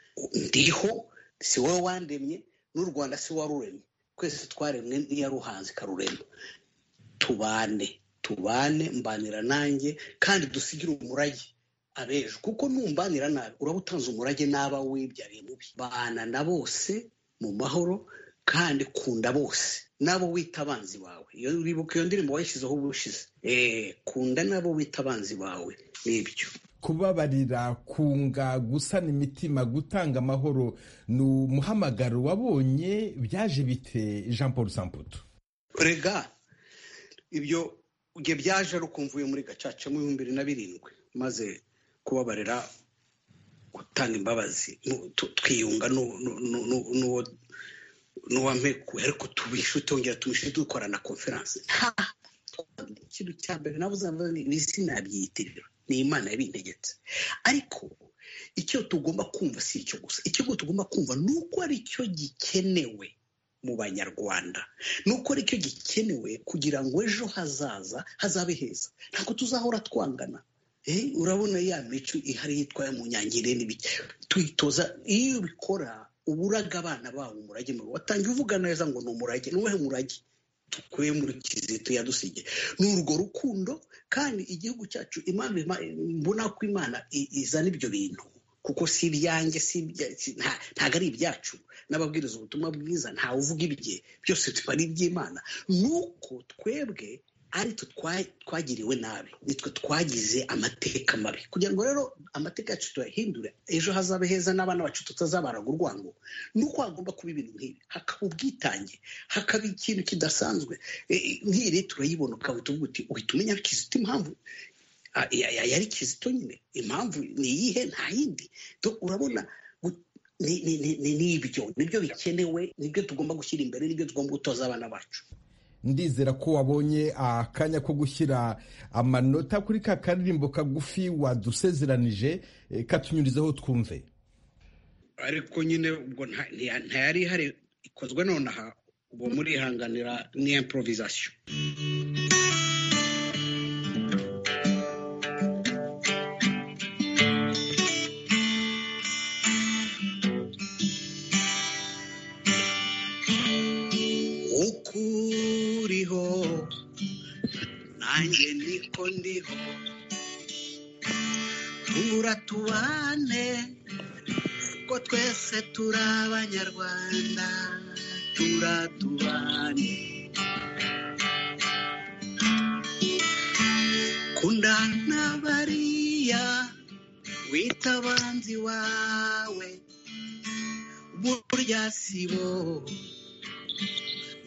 ndiho si wowe wandemye n'u rwanda si waruremye twese twaremwe n'iyaruhanze ikarurema tubane tubane mbanira nanjye kandi dusigire umurage abejo kuko numbanira nabi uraba utanze umurage n'aba wibyariye mubi bana na bose mu mahoro kandi kunda bose n'abo wita abanzi bawe iyo uribuka iyo ndirimbo wayishyizeho ubushize eee kunda n'abo wita abanzi bawe nibyo kubabarira kunga gusana imitima gutanga amahoro ni umuhamagaro wabonye byaje bite jean paul samputu rega ibyo ibyo byaje ari ukumvuye muri gacaca mu bihumbi bibiri na birindwi maze kubabarira gutanga imbabazi twiyunga n'uwampekuye ariko tubishe tongera tubishe dukora na konferanse ikintu cya mbere nawe uzamva ni sinabyiyitirira ni imana yabintegetse ariko icyo tugomba kumva si icyo gusa icyo tugomba kumva ni uko ari cyo gikenewe mu banyarwanda ni uko ari cyo gikenewe kugira ngo ejo hazaza hazabe heza ntabwo tuzahora twangana urabona ya mico ihari yitwa mu nyangire n'ibiki tuyitoza iyo ubikora uba uraga abana babo umurage mubi watangiye uvuga neza ngo ni umurage ni uwuhe murage dukuye muri kizito yadusige ni urwo rukundo kandi igihugu cyacu imana mbona ko imana izana ibyo bintu kuko si ibyanjye ntabwo ari ibyacu n'ababwiriza ubutumwa bwiza ntawe uvuga ibye byose tuba ari iby'imana ni uko twebwe aritwe twagiriwe nabi nitwe twagize amateka mabi kugira ngo rero amateka yacu tuyahindure ejo hazabe heza n'abana bacu tutazabaraga urwango ni uko hagomba kuba ibintu nk'ibi hakaba ubwitange hakaba ikintu kidasanzwe nk'iyi leta urayibona ukahita uvuga uti uhita umenya kizito impamvu yari kizito nyine impamvu ni iyihe nta yindi urabona ni ibyo nibyo bikenewe nibyo tugomba gushyira imbere nibyo tugomba gutoza abana bacu ndizera ko wabonye akanya ko gushyira amanota kuri ka karirimbo kagufi wadusezeranije katunyurizaho twumve ariko nyine ubwo ntayari ihari ikozwe nonaha ubu murihanganira ni improvisation nanjye niko ndiho tura tubane kuko twese turi abanyarwanda tura tubane kundana bariya wita abanzi wawe burya sibo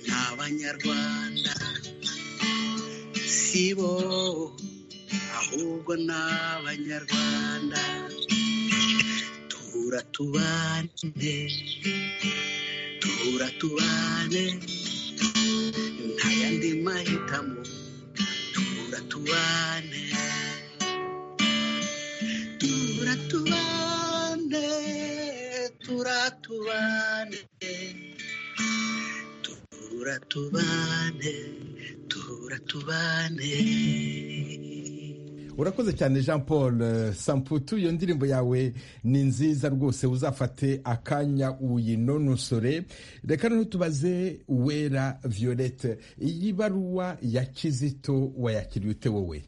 ni abanyarwanda sibo ahubwo ni abanyarwanda tura tubane tura tubane nta yandi mahitamo tura tubane tura tubane tura tubane tura tubane tura tubane urakoze cyane jean paul eh, samputu iyo ndirimbo yawe ni nziza rwose uzafate akanya uyinonosore reka noneho tubaze uwera violette iyi baruwa ya kizito wayakiriye ute wowe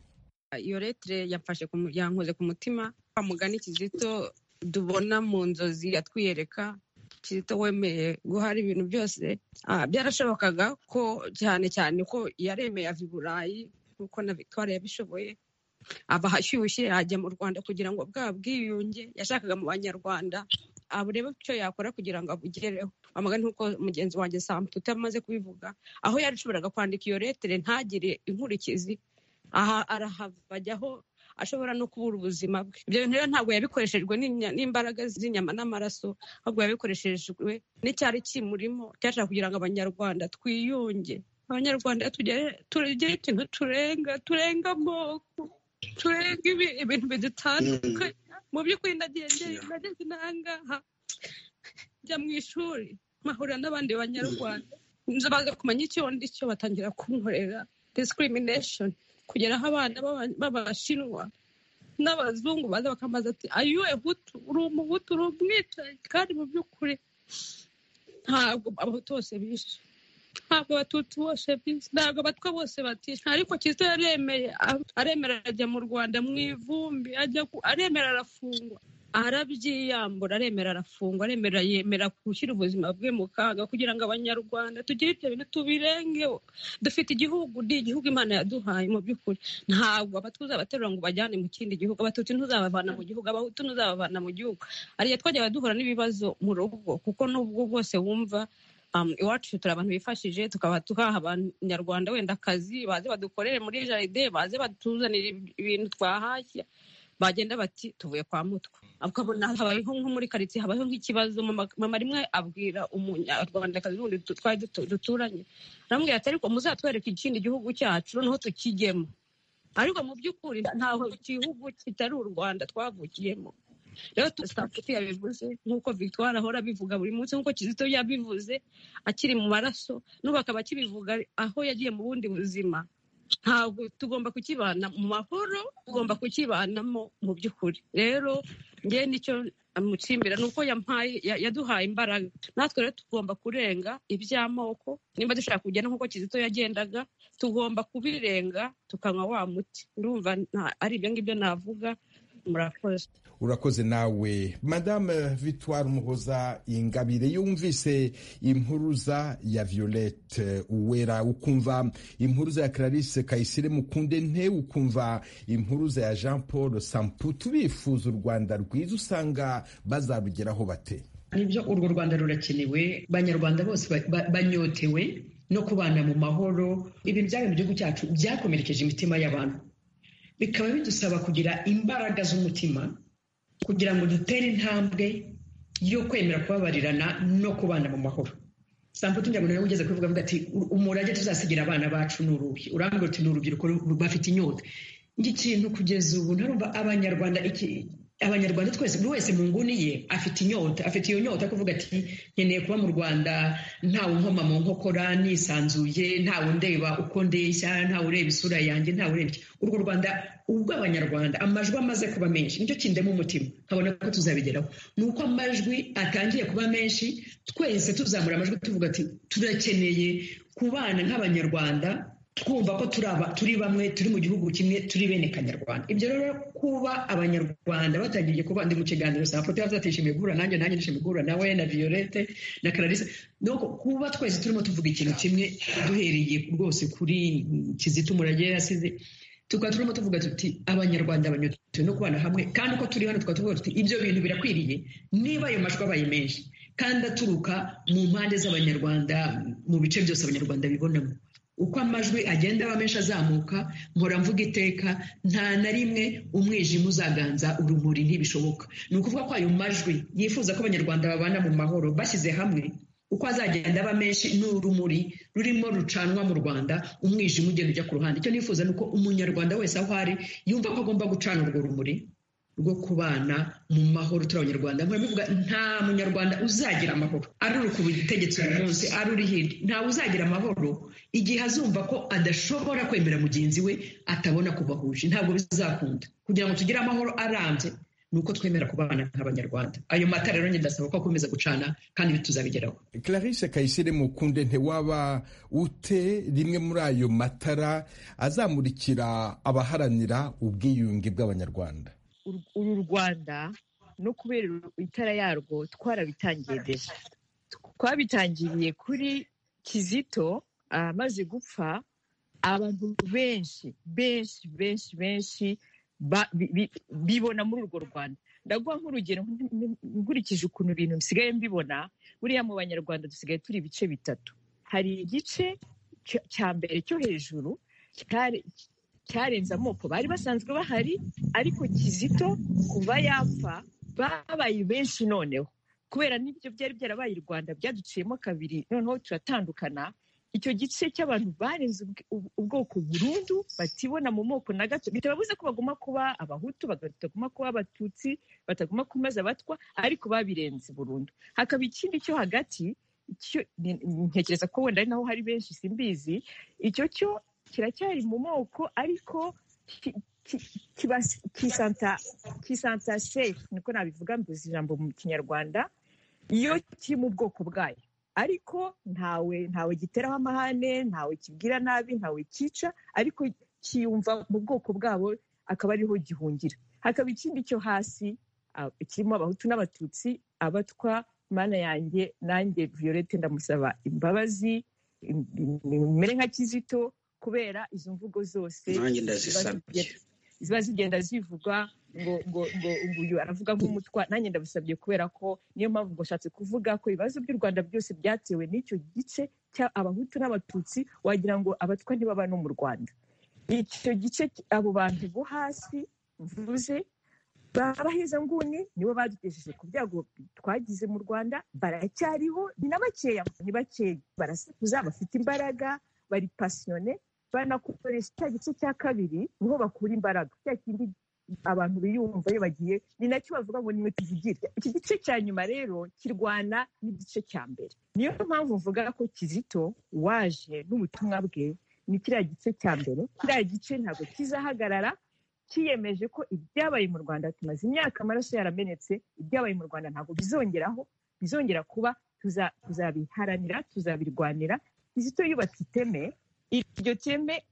iyo letire yamfashe ku mu- yankoze ku mutima wa mugani kizito dubona mu nzozi yatwiyereka kizito wemeye guhara ibintu byose Ah, byarashobokaga ko cyane cyane ko yaremeye ava i burayi nk'uko na victoire yabishoboye aba ashyushye ajya mu rwanda kugira ngo bwa bwiyunge yashakaga mu banyarwanda aburebe icyo yakora kugira ngo abugereho amagana nk'uko mugenzi wanjye samputu utamaze kubivuga aho yarashoboraga kwandika iyo letire ntagire inkurikizi aha arahava ajyaho ashobora no kubura ubuzima bwe ibyo bintu rero ntabwo yabikoreshejwe n'inya- n'imbaraga z'inyama n'amaraso ahubwo yabikoreshejwe n'icyari kimurimo cyashaka kugira ngo abanyarwanda twiyunge abanyarwanda tugere tugire ikintu turenga turenga amoko turenga ibi- ibintu bidutandukanye mu by'ukuri nagendeye Yeah. nageze n'ahangaha njya mu ishuri mpahura n'abandi banyarwanda nza baza kumenya icyo ndi cyo batangira kunkorera discrimination kugera aho abana b'aba- b'abashinwa n'abazungu baza bakamaza ati ayuwe hutu uri umuhutu uri umwicaye kandi mu by'ukuri ntabwo abahutu bose bishe ntabwo abatutsi bose bishe ntabwo abatwa bose batishe ariko kizito yaremeye a- aremera ajya mu rwanda mu ivumbi ajya ku- aremera arafungwa arabyiyambura aremera arafungwa aremera yemera gushyira ubuzima bwe mu kaga kugira ngo abanyarwanda tugire ibyo bintu tubirengeho dufite igihugu ni igihugu imana yaduhaye mu by'ukuri ntabwo abatwa uzabaterura ngo ubajyane mu kindi gihugu abatutsi ntuzabavana mu gihugu abahutu ntuzabavana mu gihugu hariya twajyaga duhura n'ibibazo mu rugo kuko n'ubwo bwose wumva um, iwacu turi abantu bifashije tukaba tuhaha abanyarwanda wenda akazi baze badukorere muri jaride baze batuzanire ibintu twahashya bagenda bati tuvuye kwa mutwa ukabona habayeho nko muri karitsiye habayeho nk'ikibazo mama mama rimwe abwira umunyarwandakazi wundi du- twari dutu- duturanye aramubwira ati ariko muzatwereke ikindi gihugu cyacu noneho tukijyemo ariko mu by'ukuri ntaho igihugu kitari u rwanda twavukiyemo rero tusafuti yabivuze nk'uko victoire ahora abivuga buri munsi nk'uko kizito yabivuze akiri mu maraso n'ubu akaba akibivuga aho yagiye mu bundi buzima ntabwo tugomba kukibana mu mahoro tugomba kukibanamo mu by'ukuri rero ngewe nicyo amucimbira ni uko yampaye ya- yaduhaye imbaraga natwe rero tugomba kurenga iby'amoko nimba dushaka kugenda nk'uko kizito yagendaga tugomba kubirenga tukanywa wa muti ndumva nta- ari ibyo ngibyo navuga murakoze urakoze nawe madame victoire umuhoza ingabire yumvise impuruza ya violette uwera ukumva impuruza ya clarisse kayisire mukunde nte ukumva impuruza ya jean paul samputu bifuza u rwanda rwiza usanga bazarugeraho bate nibyo urwo rwanda rurakenewe abanyarwanda bose ba- ba- banyotewe no kubana mu mahoro ibintu byabaye mu gihugu cyacu byakomerekeje imitima y'abantu bikaba bidusaba kugira imbaraga z'umutima kugira ngo dutere intambwe yo kwemera kubabarirana no kubana mu mahoro samputu njyabona nawe ugeze kubivuga avuga ati umurage tuzasigira abana bacu ni uruhi urambwira uti ni urubyiruko ru- bafite inyota ikintu kugeza ubu ntarumva abanyarwanda iki- abanyarwanda twese buri wese mu nguni ye afite inyota afite iyo nyota yo kuvuga ati nkeneye kuba mu rwanda ntawe nkoma mu nkokora nisanzuye ntawe undeba uko ndeshya ntawe ureba isura yanjye ntawe ureba iki." urwo rwanda ubw'abanyarwanda amajwi amaze kuba menshi nicyo kindemo umutima nkabona ko tuzabigeraho ni uko amajwi atangiye kuba menshi twese tuzamura amajwi tuvuga ati turakeneye kubana nk'abanyarwanda twumva ko turi aba- turi bamwe turi mu gihugu kimwe turi bene kanyarwanda ibyo rero kuba abanyarwanda batangiriye kuba ndi mu kiganiro saa foto yavuze ati "Nishimiye guhura nanjye nanjye nishimiye guhura nawe na violette na clarisse donc kuba twese turimo tuvuga ikintu kimwe duhereye rwose kuri mm, kizito umurage yasize tukaba turimo tuvuga tuti abanyarwanda banyuze no kubana hamwe kandi uko turi hano tukaba tuvuga tuti ibyo bintu birakwiriye niba ayo majwi abaye menshi kandi aturuka mu mpande z'abanyarwanda mu bice byose abanyarwanda bibonamo uko amajwi agenda aba menshi azamuka mpora mvuga iteka nta na rimwe umwijima uzaganza urumuri ntibishoboka ni ukuvuga ko ayo majwi yifuza ko abanyarwanda babana mu mahoro bashyize hamwe uko azagenda aba menshi ni urumuri rurimo rucanwa mu rwanda umwijima ugenda ujya ku ruhande icyo nifuza ni uko umunyarwanda wese aho ari yumva ko agomba gucana urwo rumuri rwo kubana mu mahoro turi abanyarwanda nkora muvuga nta munyarwanda uzagira amahoro ari uri ku butegetsi uyu munsi ari uri hirya ntawe uzagira amahoro igihe azumva ko adashobora kwemera mugenzi we atabona kubahuje ntabwo bizakunda kugira ngo tugire amahoro arambye ni uko twemera kubana nk'abanyarwanda ayo mata rero ndasaba ko akomeza gucana kandi tuzabigeraho clarisse kayisire mukunde ntewaba ute rimwe muri ayo matara azamurikira abaharanira ubwiyunge bw'abanyarwanda uru rwanda no kubera itara yarwo twarabitangiye deja twabitangiriye kuri kizito amaze gupfa abantu benshi benshi benshi benshi bibona muri urwo rwanda ndaguha nk'urugero nkurikije ukuntu ibintu bisigaye mbibona buriya mu banyarwanda dusigaye turi ibice bitatu hari igice cya mbere cyo hejuru cyarenze amoko bari basanzwe bahari ariko kizito kuva yapfa babaye benshi noneho kubera n'ibyo byari byarabaye u rwanda byaduciyemo kabiri noneho turatandukana icyo gice cy'abantu barenze ubwoko burundu batibona mu moko na gato bitababuze ko baguma kuba abahutu bataguma kuba abatutsi bataguma kumaze abatwa ariko babirenze burundu hakaba ikindi cyo hagati ntekereza ko wenda ari naho hari benshi simbizi icyo cyo kiracyari mu moko ariko kisanta sefu niko nabivuga mbuze ijambo mu kinyarwanda iyo kiri mu bwoko bwayo ariko ntawe ntawe giteraho amahane ntawe kibwira nabi ntawe cyica ariko kiyumva mu bwoko bwabo akaba ariho gihungira hakaba ikindi cyo hasi kirimo abahutu n'abatutsi abatwa mana yanjye nanjye violette ndamusaba imbabazi imere nka kizito kubera izo mvugo zose ziba zigenda zivugwa ngo ngo ngo uyu aravuga nk'umutwa nanjye ndabisabye kubera ko niyo mpamvu ngo ashatse kuvuga ko ibibazo by'u rwanda byose byatewe n'icyo gice abahutu n'abatutsi wagira ngo abatwa ntibaba no mu rwanda icyo gice abo bantu bo hasi mvuze baheza nguni nibo badugejeje ku byago twagize mu rwanda baracyariho ni na bakeya ni bakeya barasakuza bafite imbaraga bari pasiyone banakoresha cya gice cya kabiri niho bakura imbaraga cya kindi abantu biyumva iyo bagiye ni nacyo bavuga ngo nimwe tuvugire iki gice cya nyuma rero kirwana n'igice cya mbere niyo mpamvu mvuga ko kizito waje n'ubutumwa bwe ni kiriya gice cya mbere kiriya gice ntabwo kizahagarara kiyemeje ko ibyabaye mu rwanda tumaze imyaka amaraso yaramenetse ibyabaye mu rwanda ntabwo bizongeraho bizongera kuba tuzabiharanira tuzabirwanira kizito yubatse iteme iryo teme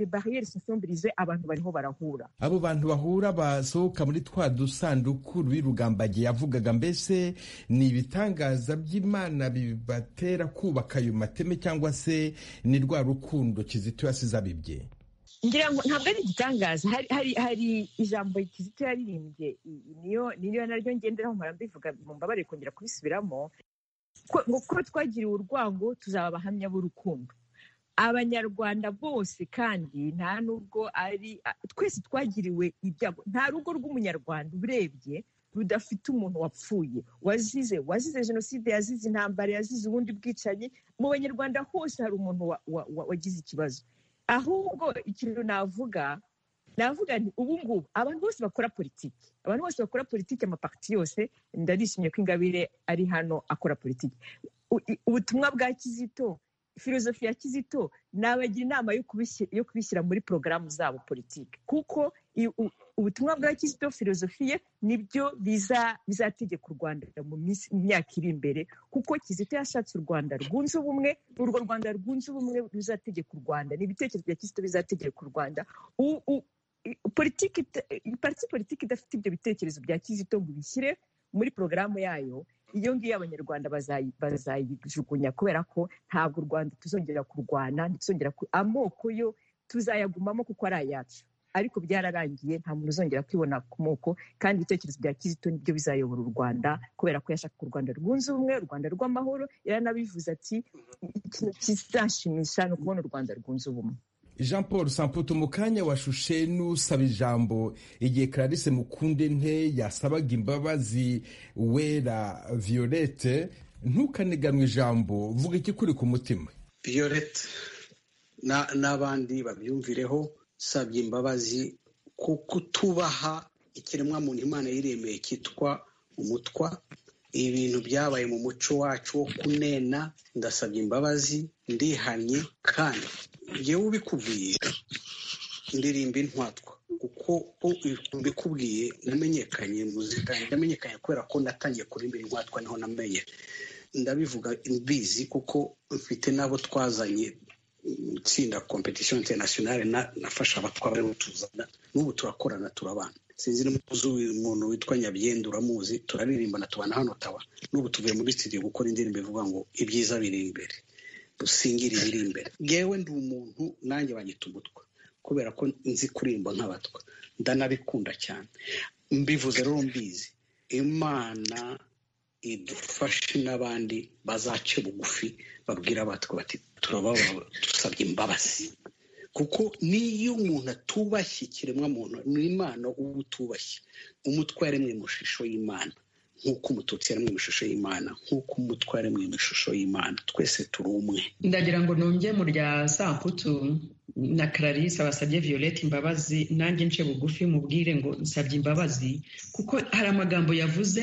bariyeri sosiyombirize abantu bariho barahura abo bantu bahura basohoka muri twa dusanduku rw'irugambagiye yavugaga mbese ni ibitangaza by'imana bibatera kubaka ayo mateme cyangwa se ni rwa rukundo kizito yasize abibye ngira ngo ntabwo ari igitangaza hari ijambo kizito yaririmbye niyo naryo ngenderaho mpora mbivuga mu mbabare kongera kubisubiramo ko twagiriwe urwango tuzaba abahamya b'urukundo abanyarwanda bose kandi nta nubwo ari twese twagiriwe ibyago nta rugo rw'umunyarwanda urebye rudafite umuntu wapfuye wazize wazize jenoside yazize intambara yazize ubundi bwicanyi mu banyarwanda hose hari umuntu wagize ikibazo ahubwo ikintu navuga navuga ni ubu ngubu abantu bose bakora politiki abantu bose bakora politiki amapakiti yose ndarishimye ko ingabire ari hano akora politiki ubutumwa bwa kizito filozofi ya kizito nabagira inama yo kubishyira muri porogaramu zabo politiki kuko ubutumwa bwa kizito filozofi ye nibyo bizategeka u rwanda mu myaka iri imbere kuko kizito yashatse u rwanda rwunze ubumwe urwo rwanda rwunze ubumwe ruzategeka u rwanda ni ibitekerezo bya kizito bizategeka u rwanda politiki politiki idafite ibyo bitekerezo bya kizito ngo ibishyire muri porogaramu yayo iyo ngiyo abanyarwanda bazayijugunya kubera ko ntabwo u rwanda tuzongera kurwana ntituzongera amoko yo tuzayagumamo kuko ari ayacu ariko byararangiye nta muntu uzongera kwibona ku moko kandi ibitekerezo bya kizito nibyo bizayobora u rwanda kubera ko yashaka u rwanda rwunze ubumwe u rwanda rw'amahoro yaranabivuze ati ikintu kizashimisha ni ukubona u rwanda rwunze ubumwe jean paul samputu mu kanya washushe n'usaba ijambo igihe clarisse mukunde nte yasabaga imbabazi wera violette ntukaniganwe ijambo vuga ikikuri ku mutima violette n'abandi babyumvireho sabye imbabazi ku kutubaha ikiremwamuntu imana yiremeye cyitwa umutwa ibintu byabaye mu muco wacu wo kunena ndasabye imbabazi ndihannye kandi yewe ubikubwiye indirimbo intwatwa kuko mbikubwiye namenyekanye muzika ndamenyekanye kubera ko natangiye kurimbira intwatwa niho namenye ndabivuga mbizi kuko mfite n'abo twazanye itsinda competition internationale nafasha abatwa barimo tuzana n'ubu turakorana turabana sinzi n'umuzi umuntu witwa nyabyenda uramuzi turaririmbana tubana hano tawa n'ubu tuvuye muri studio gukora indirimbo ivuga ngo ibyiza biri imbere dusingire ibiri imbere yewe ndi umuntu nanjye banyita umutwa kubera ko nzi kuririmba nk'abatwa ndanabikunda cyane mbivuze rero mbizi imana idufashe n'abandi bazace bugufi babwira abatwa bati turababara dusabye imbabazi kuko n'iyo umuntu atubashye ikiremwamuntu ni impano uba utubashye umutwe yaremwe mu ishusho y'imana nk'uko umututsi yaremwe mu ishusho y'imana nk'uko umutwe yaremwe mu ishusho y'imana twese turi umwe ndagira ngo ntunge mu rya samputu na clarisse basabye violette imbabazi nanjye nce bugufi mubwire ngo nsabye imbabazi kuko hari amagambo yavuze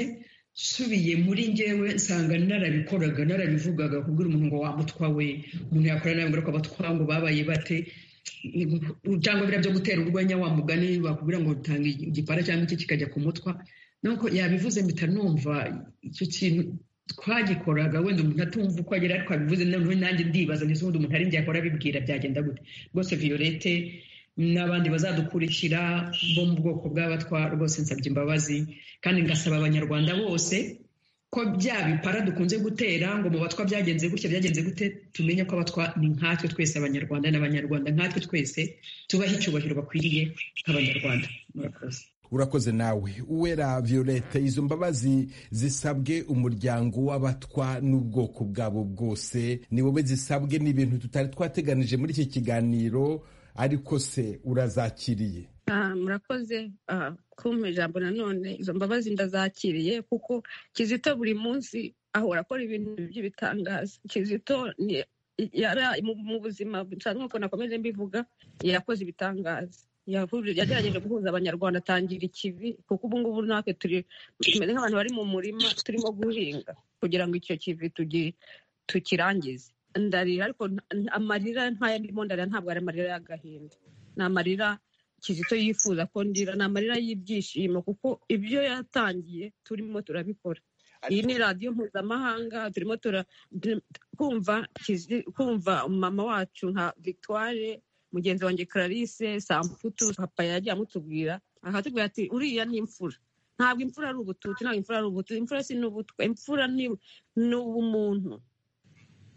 nsubiye muri ngewe nsanga narabikoraga narabivugaga kubwira umuntu ngo wamutwa we umuntu yakora nawe ngaruka abatwa ngo babaye bate cyangwa biriya byo gutera urwenya wa mugani bakubwira ngo utanga igipara cyangwa iki kikajya ku mutwa nuko yabivuze mpita numva icyo kintu twagikoraga wenda umuntu atumva uko agera ariko abivuze noneho nanjye ndibaza ndetse ubundi umuntu ari njye yakora abibwira byagenda gute rwose violette n'abandi bazadukurikira bo mu bwoko bw'abatwa rwose nsabye imbabazi kandi ngasaba abanyarwanda bose ko bya bipara dukunze gutera ngo mu batwa byagenze gutya byagenze gute tumenye ko abatwa ni nkatwe twese abanyarwanda n'abanyarwanda nkatwe twese tubahe icyubahiro bakwiriye nk'abanyarwanda murakoze urakoze nawe uwera violette izo mbabazi zisabwe umuryango w'abatwa n'ubwoko bwabo bwose ni wowe zisabwe n'ibintu tutari twateganije muri iki kiganiro ariko se urazakiriye murakoze kumpa ijambo nanone izo mbabazi ndazakiriye kuko kizito buri munsi ahora akora ibintu by'ibitangaza kizito mu buzima nk'uko nakomeje mbivuga yakoze ibitangaza yagerageje guhuza abanyarwanda atangira ikivi kuko ubu ngubu natwe turi tumeze nk'abantu bari mu murima turimo guhinga kugira ngo icyo kivi tukirangize ndarira ariko amarira nk'aya ndimo ndarira ntabwo ari amarira y'agahinda ni amarira kizito yifuza ko ndira ni amarira y'ibyishimo kuko ibyo yatangiye turimo turabikora iyi ni radiyo mpuzamahanga turimo kumva mama wacu nka victoire mugenzi wanjye clarisse samputu papa yagiye amutubwira akatubwira ati uriya ni imfura ntabwo imfura ari ubututsi ntabwo imfura ari ubututsi imfura si n'ubutwa imfura ni ubumuntu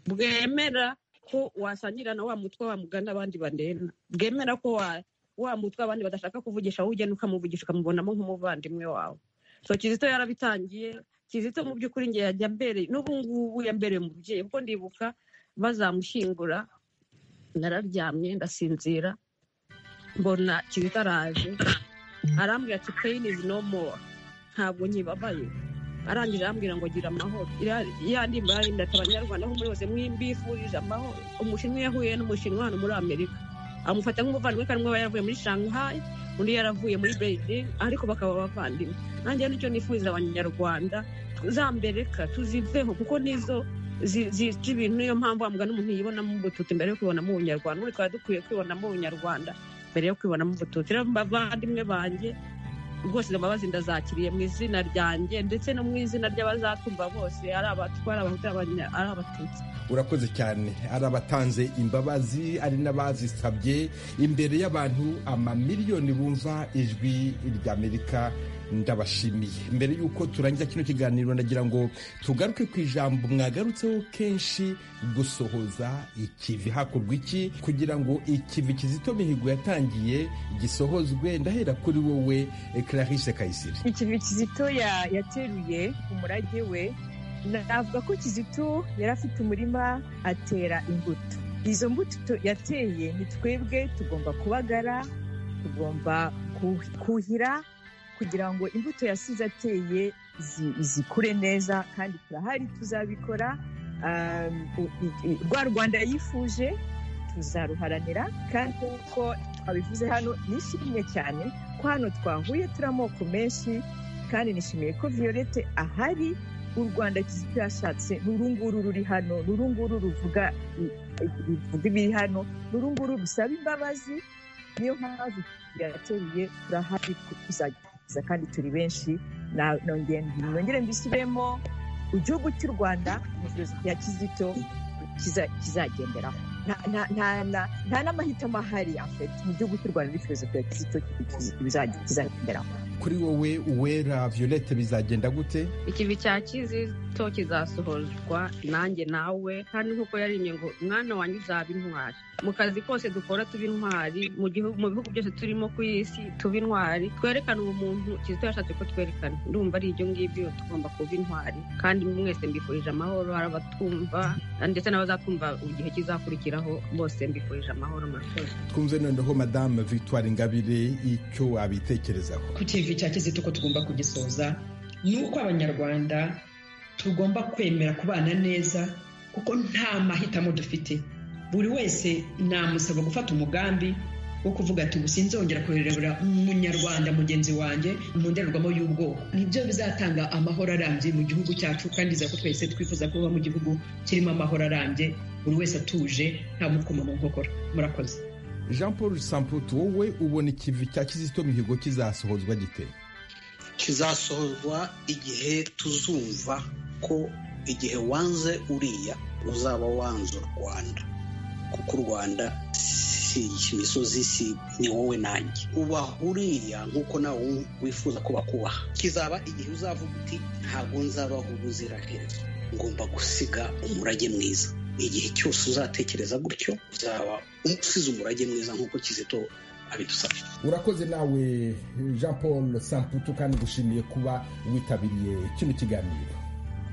bwemera ko wasangira na wa mutwe wa mugani abandi bandena bwemera ko wa mutwe abandi badashaka kuvugisha wowe ugenda ukamuvugisha ukamubonamo nk'umuvandimwe wawe so kizito yarabitangiye kizito mu by'ukuri ngiye yajya mbere n'ubu ngubu yambereye umubyeyi kuko ndibuka bazamushyingura nararyamye ndasinzira mbona kizito araje arambwira ati peyini izi no mowa ntabwo nyibabaye arangije arambwira ngo gira amahoro yandimba yarindata abanyarwanda aho muri hose mwimbifurije amahoro umushinwa yahuye n'umushinwa hano muri amerika amufata nk'umuvandimwe kandi umwe aba yaravuye muri shanghai undi yaravuye muri beijing ariko bakaba abavandimwe nanjye nicyo nifuriza abanyarwanda zambereka tuziveho kuko nizo zica ibintu niyo mpamvu wa mugani umuntu yibonamo ubututsi mbere yo kwibonamo ubunyarwanda ubu twari dukwiye kwibonamo ubunyarwanda mbere yo kwibonamo ubututsi rero bavandimwe banjye rwose izo mbabazi ndazakiriye mu izina ryanjye ndetse no mu izina ry'abazatumva bose ari abatwa ari abahutu ari abatutsi urakoze cyane ari abatanze imbabazi ari n'abazisabye imbere y'abantu amamiliyoni bumva ijwi ry'amerika ndabashimiye mbere y'uko turangiza kino kiganiro ndagira ngo tugaruke ku ijambo mwagarutseho kenshi gusohoza ikivi hakorwa iki kugira ngo ikivi kizito mihigo yatangiye gisohozwe ndahera kuri wowe Clarisse Kayisire ikivi kizito ya- yateruye umurage we navuga ko kizito yari afite umurima atera imbuto izo mbuto tu- yateye ni twebwe tugomba kubagara tugomba kuh- kuhira kugira ngo imbuto yasize ateye zi- zikure neza kandi turahari tuzabikora Um, u- i- i- rwa rwanda yifuje tuzaruharanira kandi nk'uko twabivuze hano nishimye cyane ko hano twahuye turi amoko menshi kandi nishimiye ko violette ahari u rwanda kizito yashatse ni urunguru ruri hano ni urunguru ruvuga i- i- ruvuga ibiri hano ni urunguru rusaba imbabazi niyo mpamvu yateruye turahari tuzagerageza kandi turi benshi Na- nongere nongere mbisubiremo igihugu cy'u rwanda mu byozi bya kizito kiza- kizagenderaho nta- nta- nta- nta- nta n'amahitamo ahari afite mu gihugu cy'u rwanda n'ifilozofi ya kizito kiza- kizagenderaho kuri wowe uwera Violette bizagenda gute ikivi cya kizito kizasohozwa nanjye nawe kandi nk'uko yarimye ngo mwana wanjye uzaba intwari mu kazi kose dukora tuba intwari mu gihugu mu bihugu byose turimo ku isi tuba intwari twerekane ubumuntu kizito yashatse ko twerekana ndumva ari ibyo ngibyo tugomba kuba intwari kandi mwese mbifurije amahoro hari abatumva ndetse n'abazatwumva mu gihe kizakurikiraho bose mbifurije amahoro murakoze twumve noneho madame Victoire Ingabire icyo wabitekerezaho ku kivi cya kizito ko tugomba kugisoza ni uko abanyarwanda tugomba kwemera kubana neza kuko nta mahitamo dufite buri wese namusaba gufata umugambi wo kuvuga ati ubu sinzongera kurebera umunyarwanda mugenzi wanjye mu ndorerwamo y'ubwoko nibyo bizatanga amahoro arambye mu gihugu cyacu kandi iza ko twese twifuza kuba mu gihugu kirimo amahoro arambye buri wese atuje nta mukoma mu nkokora murakoze Jean Paul Samputu wowe ubona ikivi cya Kizito Mihigo kizasohozwa gite kizasohorwa igihe tuzumva ko igihe wanze uriya uzaba wanze u rwanda kuko u rwanda si imisozi si ni wowe nanjye ubaha uriya nk'uko nawe wifuza ko bakubaha kizaba igihe uzavuga uti ntabwo nzabaho ubuziraherezo ngomba gusiga umurage mwiza igihe cyose uzatekereza gutyo uzaba usize umurage mwiza nk'uko kizito abidusabye urakoze nawe jean paul samputu kandi gushimiye kuba witabiriye kino kiganiro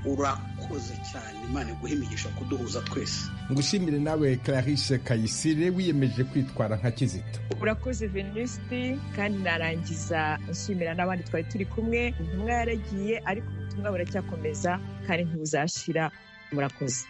urakoze cyane imana iguhe imigisha kuduhuza twese ngushimire nawe clarisse kayisire wiyemeje kwitwara nka kizito urakoze venuste kandi narangiza nshimira n'abandi twari turi kumwe intumwa yaragiye ariko ubutumwa buracyakomeza kandi ntibuzashira murakoze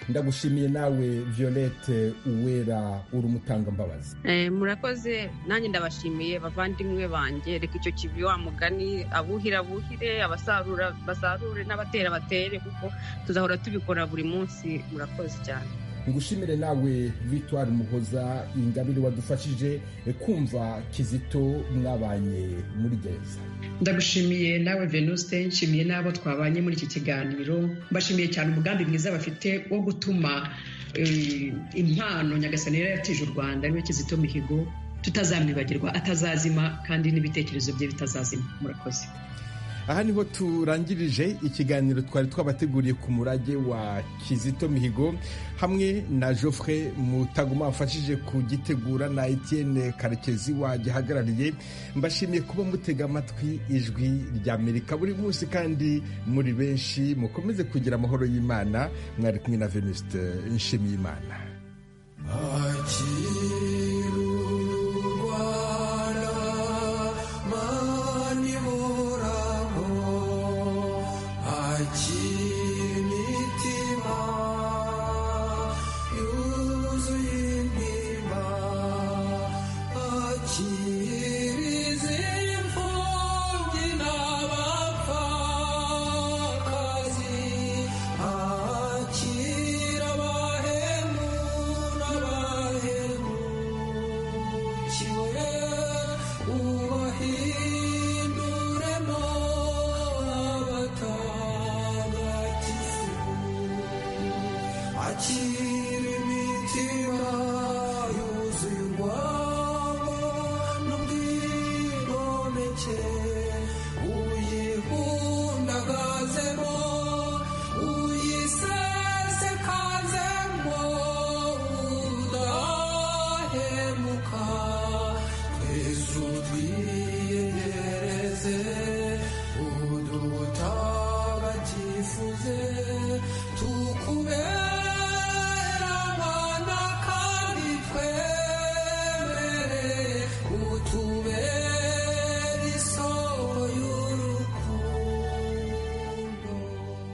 ndagushimiye nawe violette uwera uri umutangambabazi Eh, murakoze nanjye ndabashimiye bavandimwe banjye reka icyo kivi wa mugani abuhire abuhire abasarura basarure n'abatera batere kuko tuzahora tubikora buri munsi murakoze cyane ngushimire nawe victoire muhoza ingabire wadufashije kumva kizito mwabanye muri gereza ndagushimiye nawe venuste nshimiye n'abo twabanye muri iki kiganiro mbashimiye cyane umugambi mwiza bafite wo gutuma eh, impano nyagasani yari yaratije u rwanda ariwe kizito mihigo tutazamwibagirwa atazazima kandi n'ibitekerezo bye bitazazima murakoze aha niho turangirije ikiganiro twari twabateguriye ku murage wa kizito mihigo hamwe na joffre mutaguma wafashije kugitegura na etienne karekezi wagihagarariye mbashimiye kuba mutega amatwi ijwi rya amerika buri munsi kandi muri benshi mukomeze kugira amahoro y'imana mwari kumwe na venuste nshimiyimana twifuze tukubere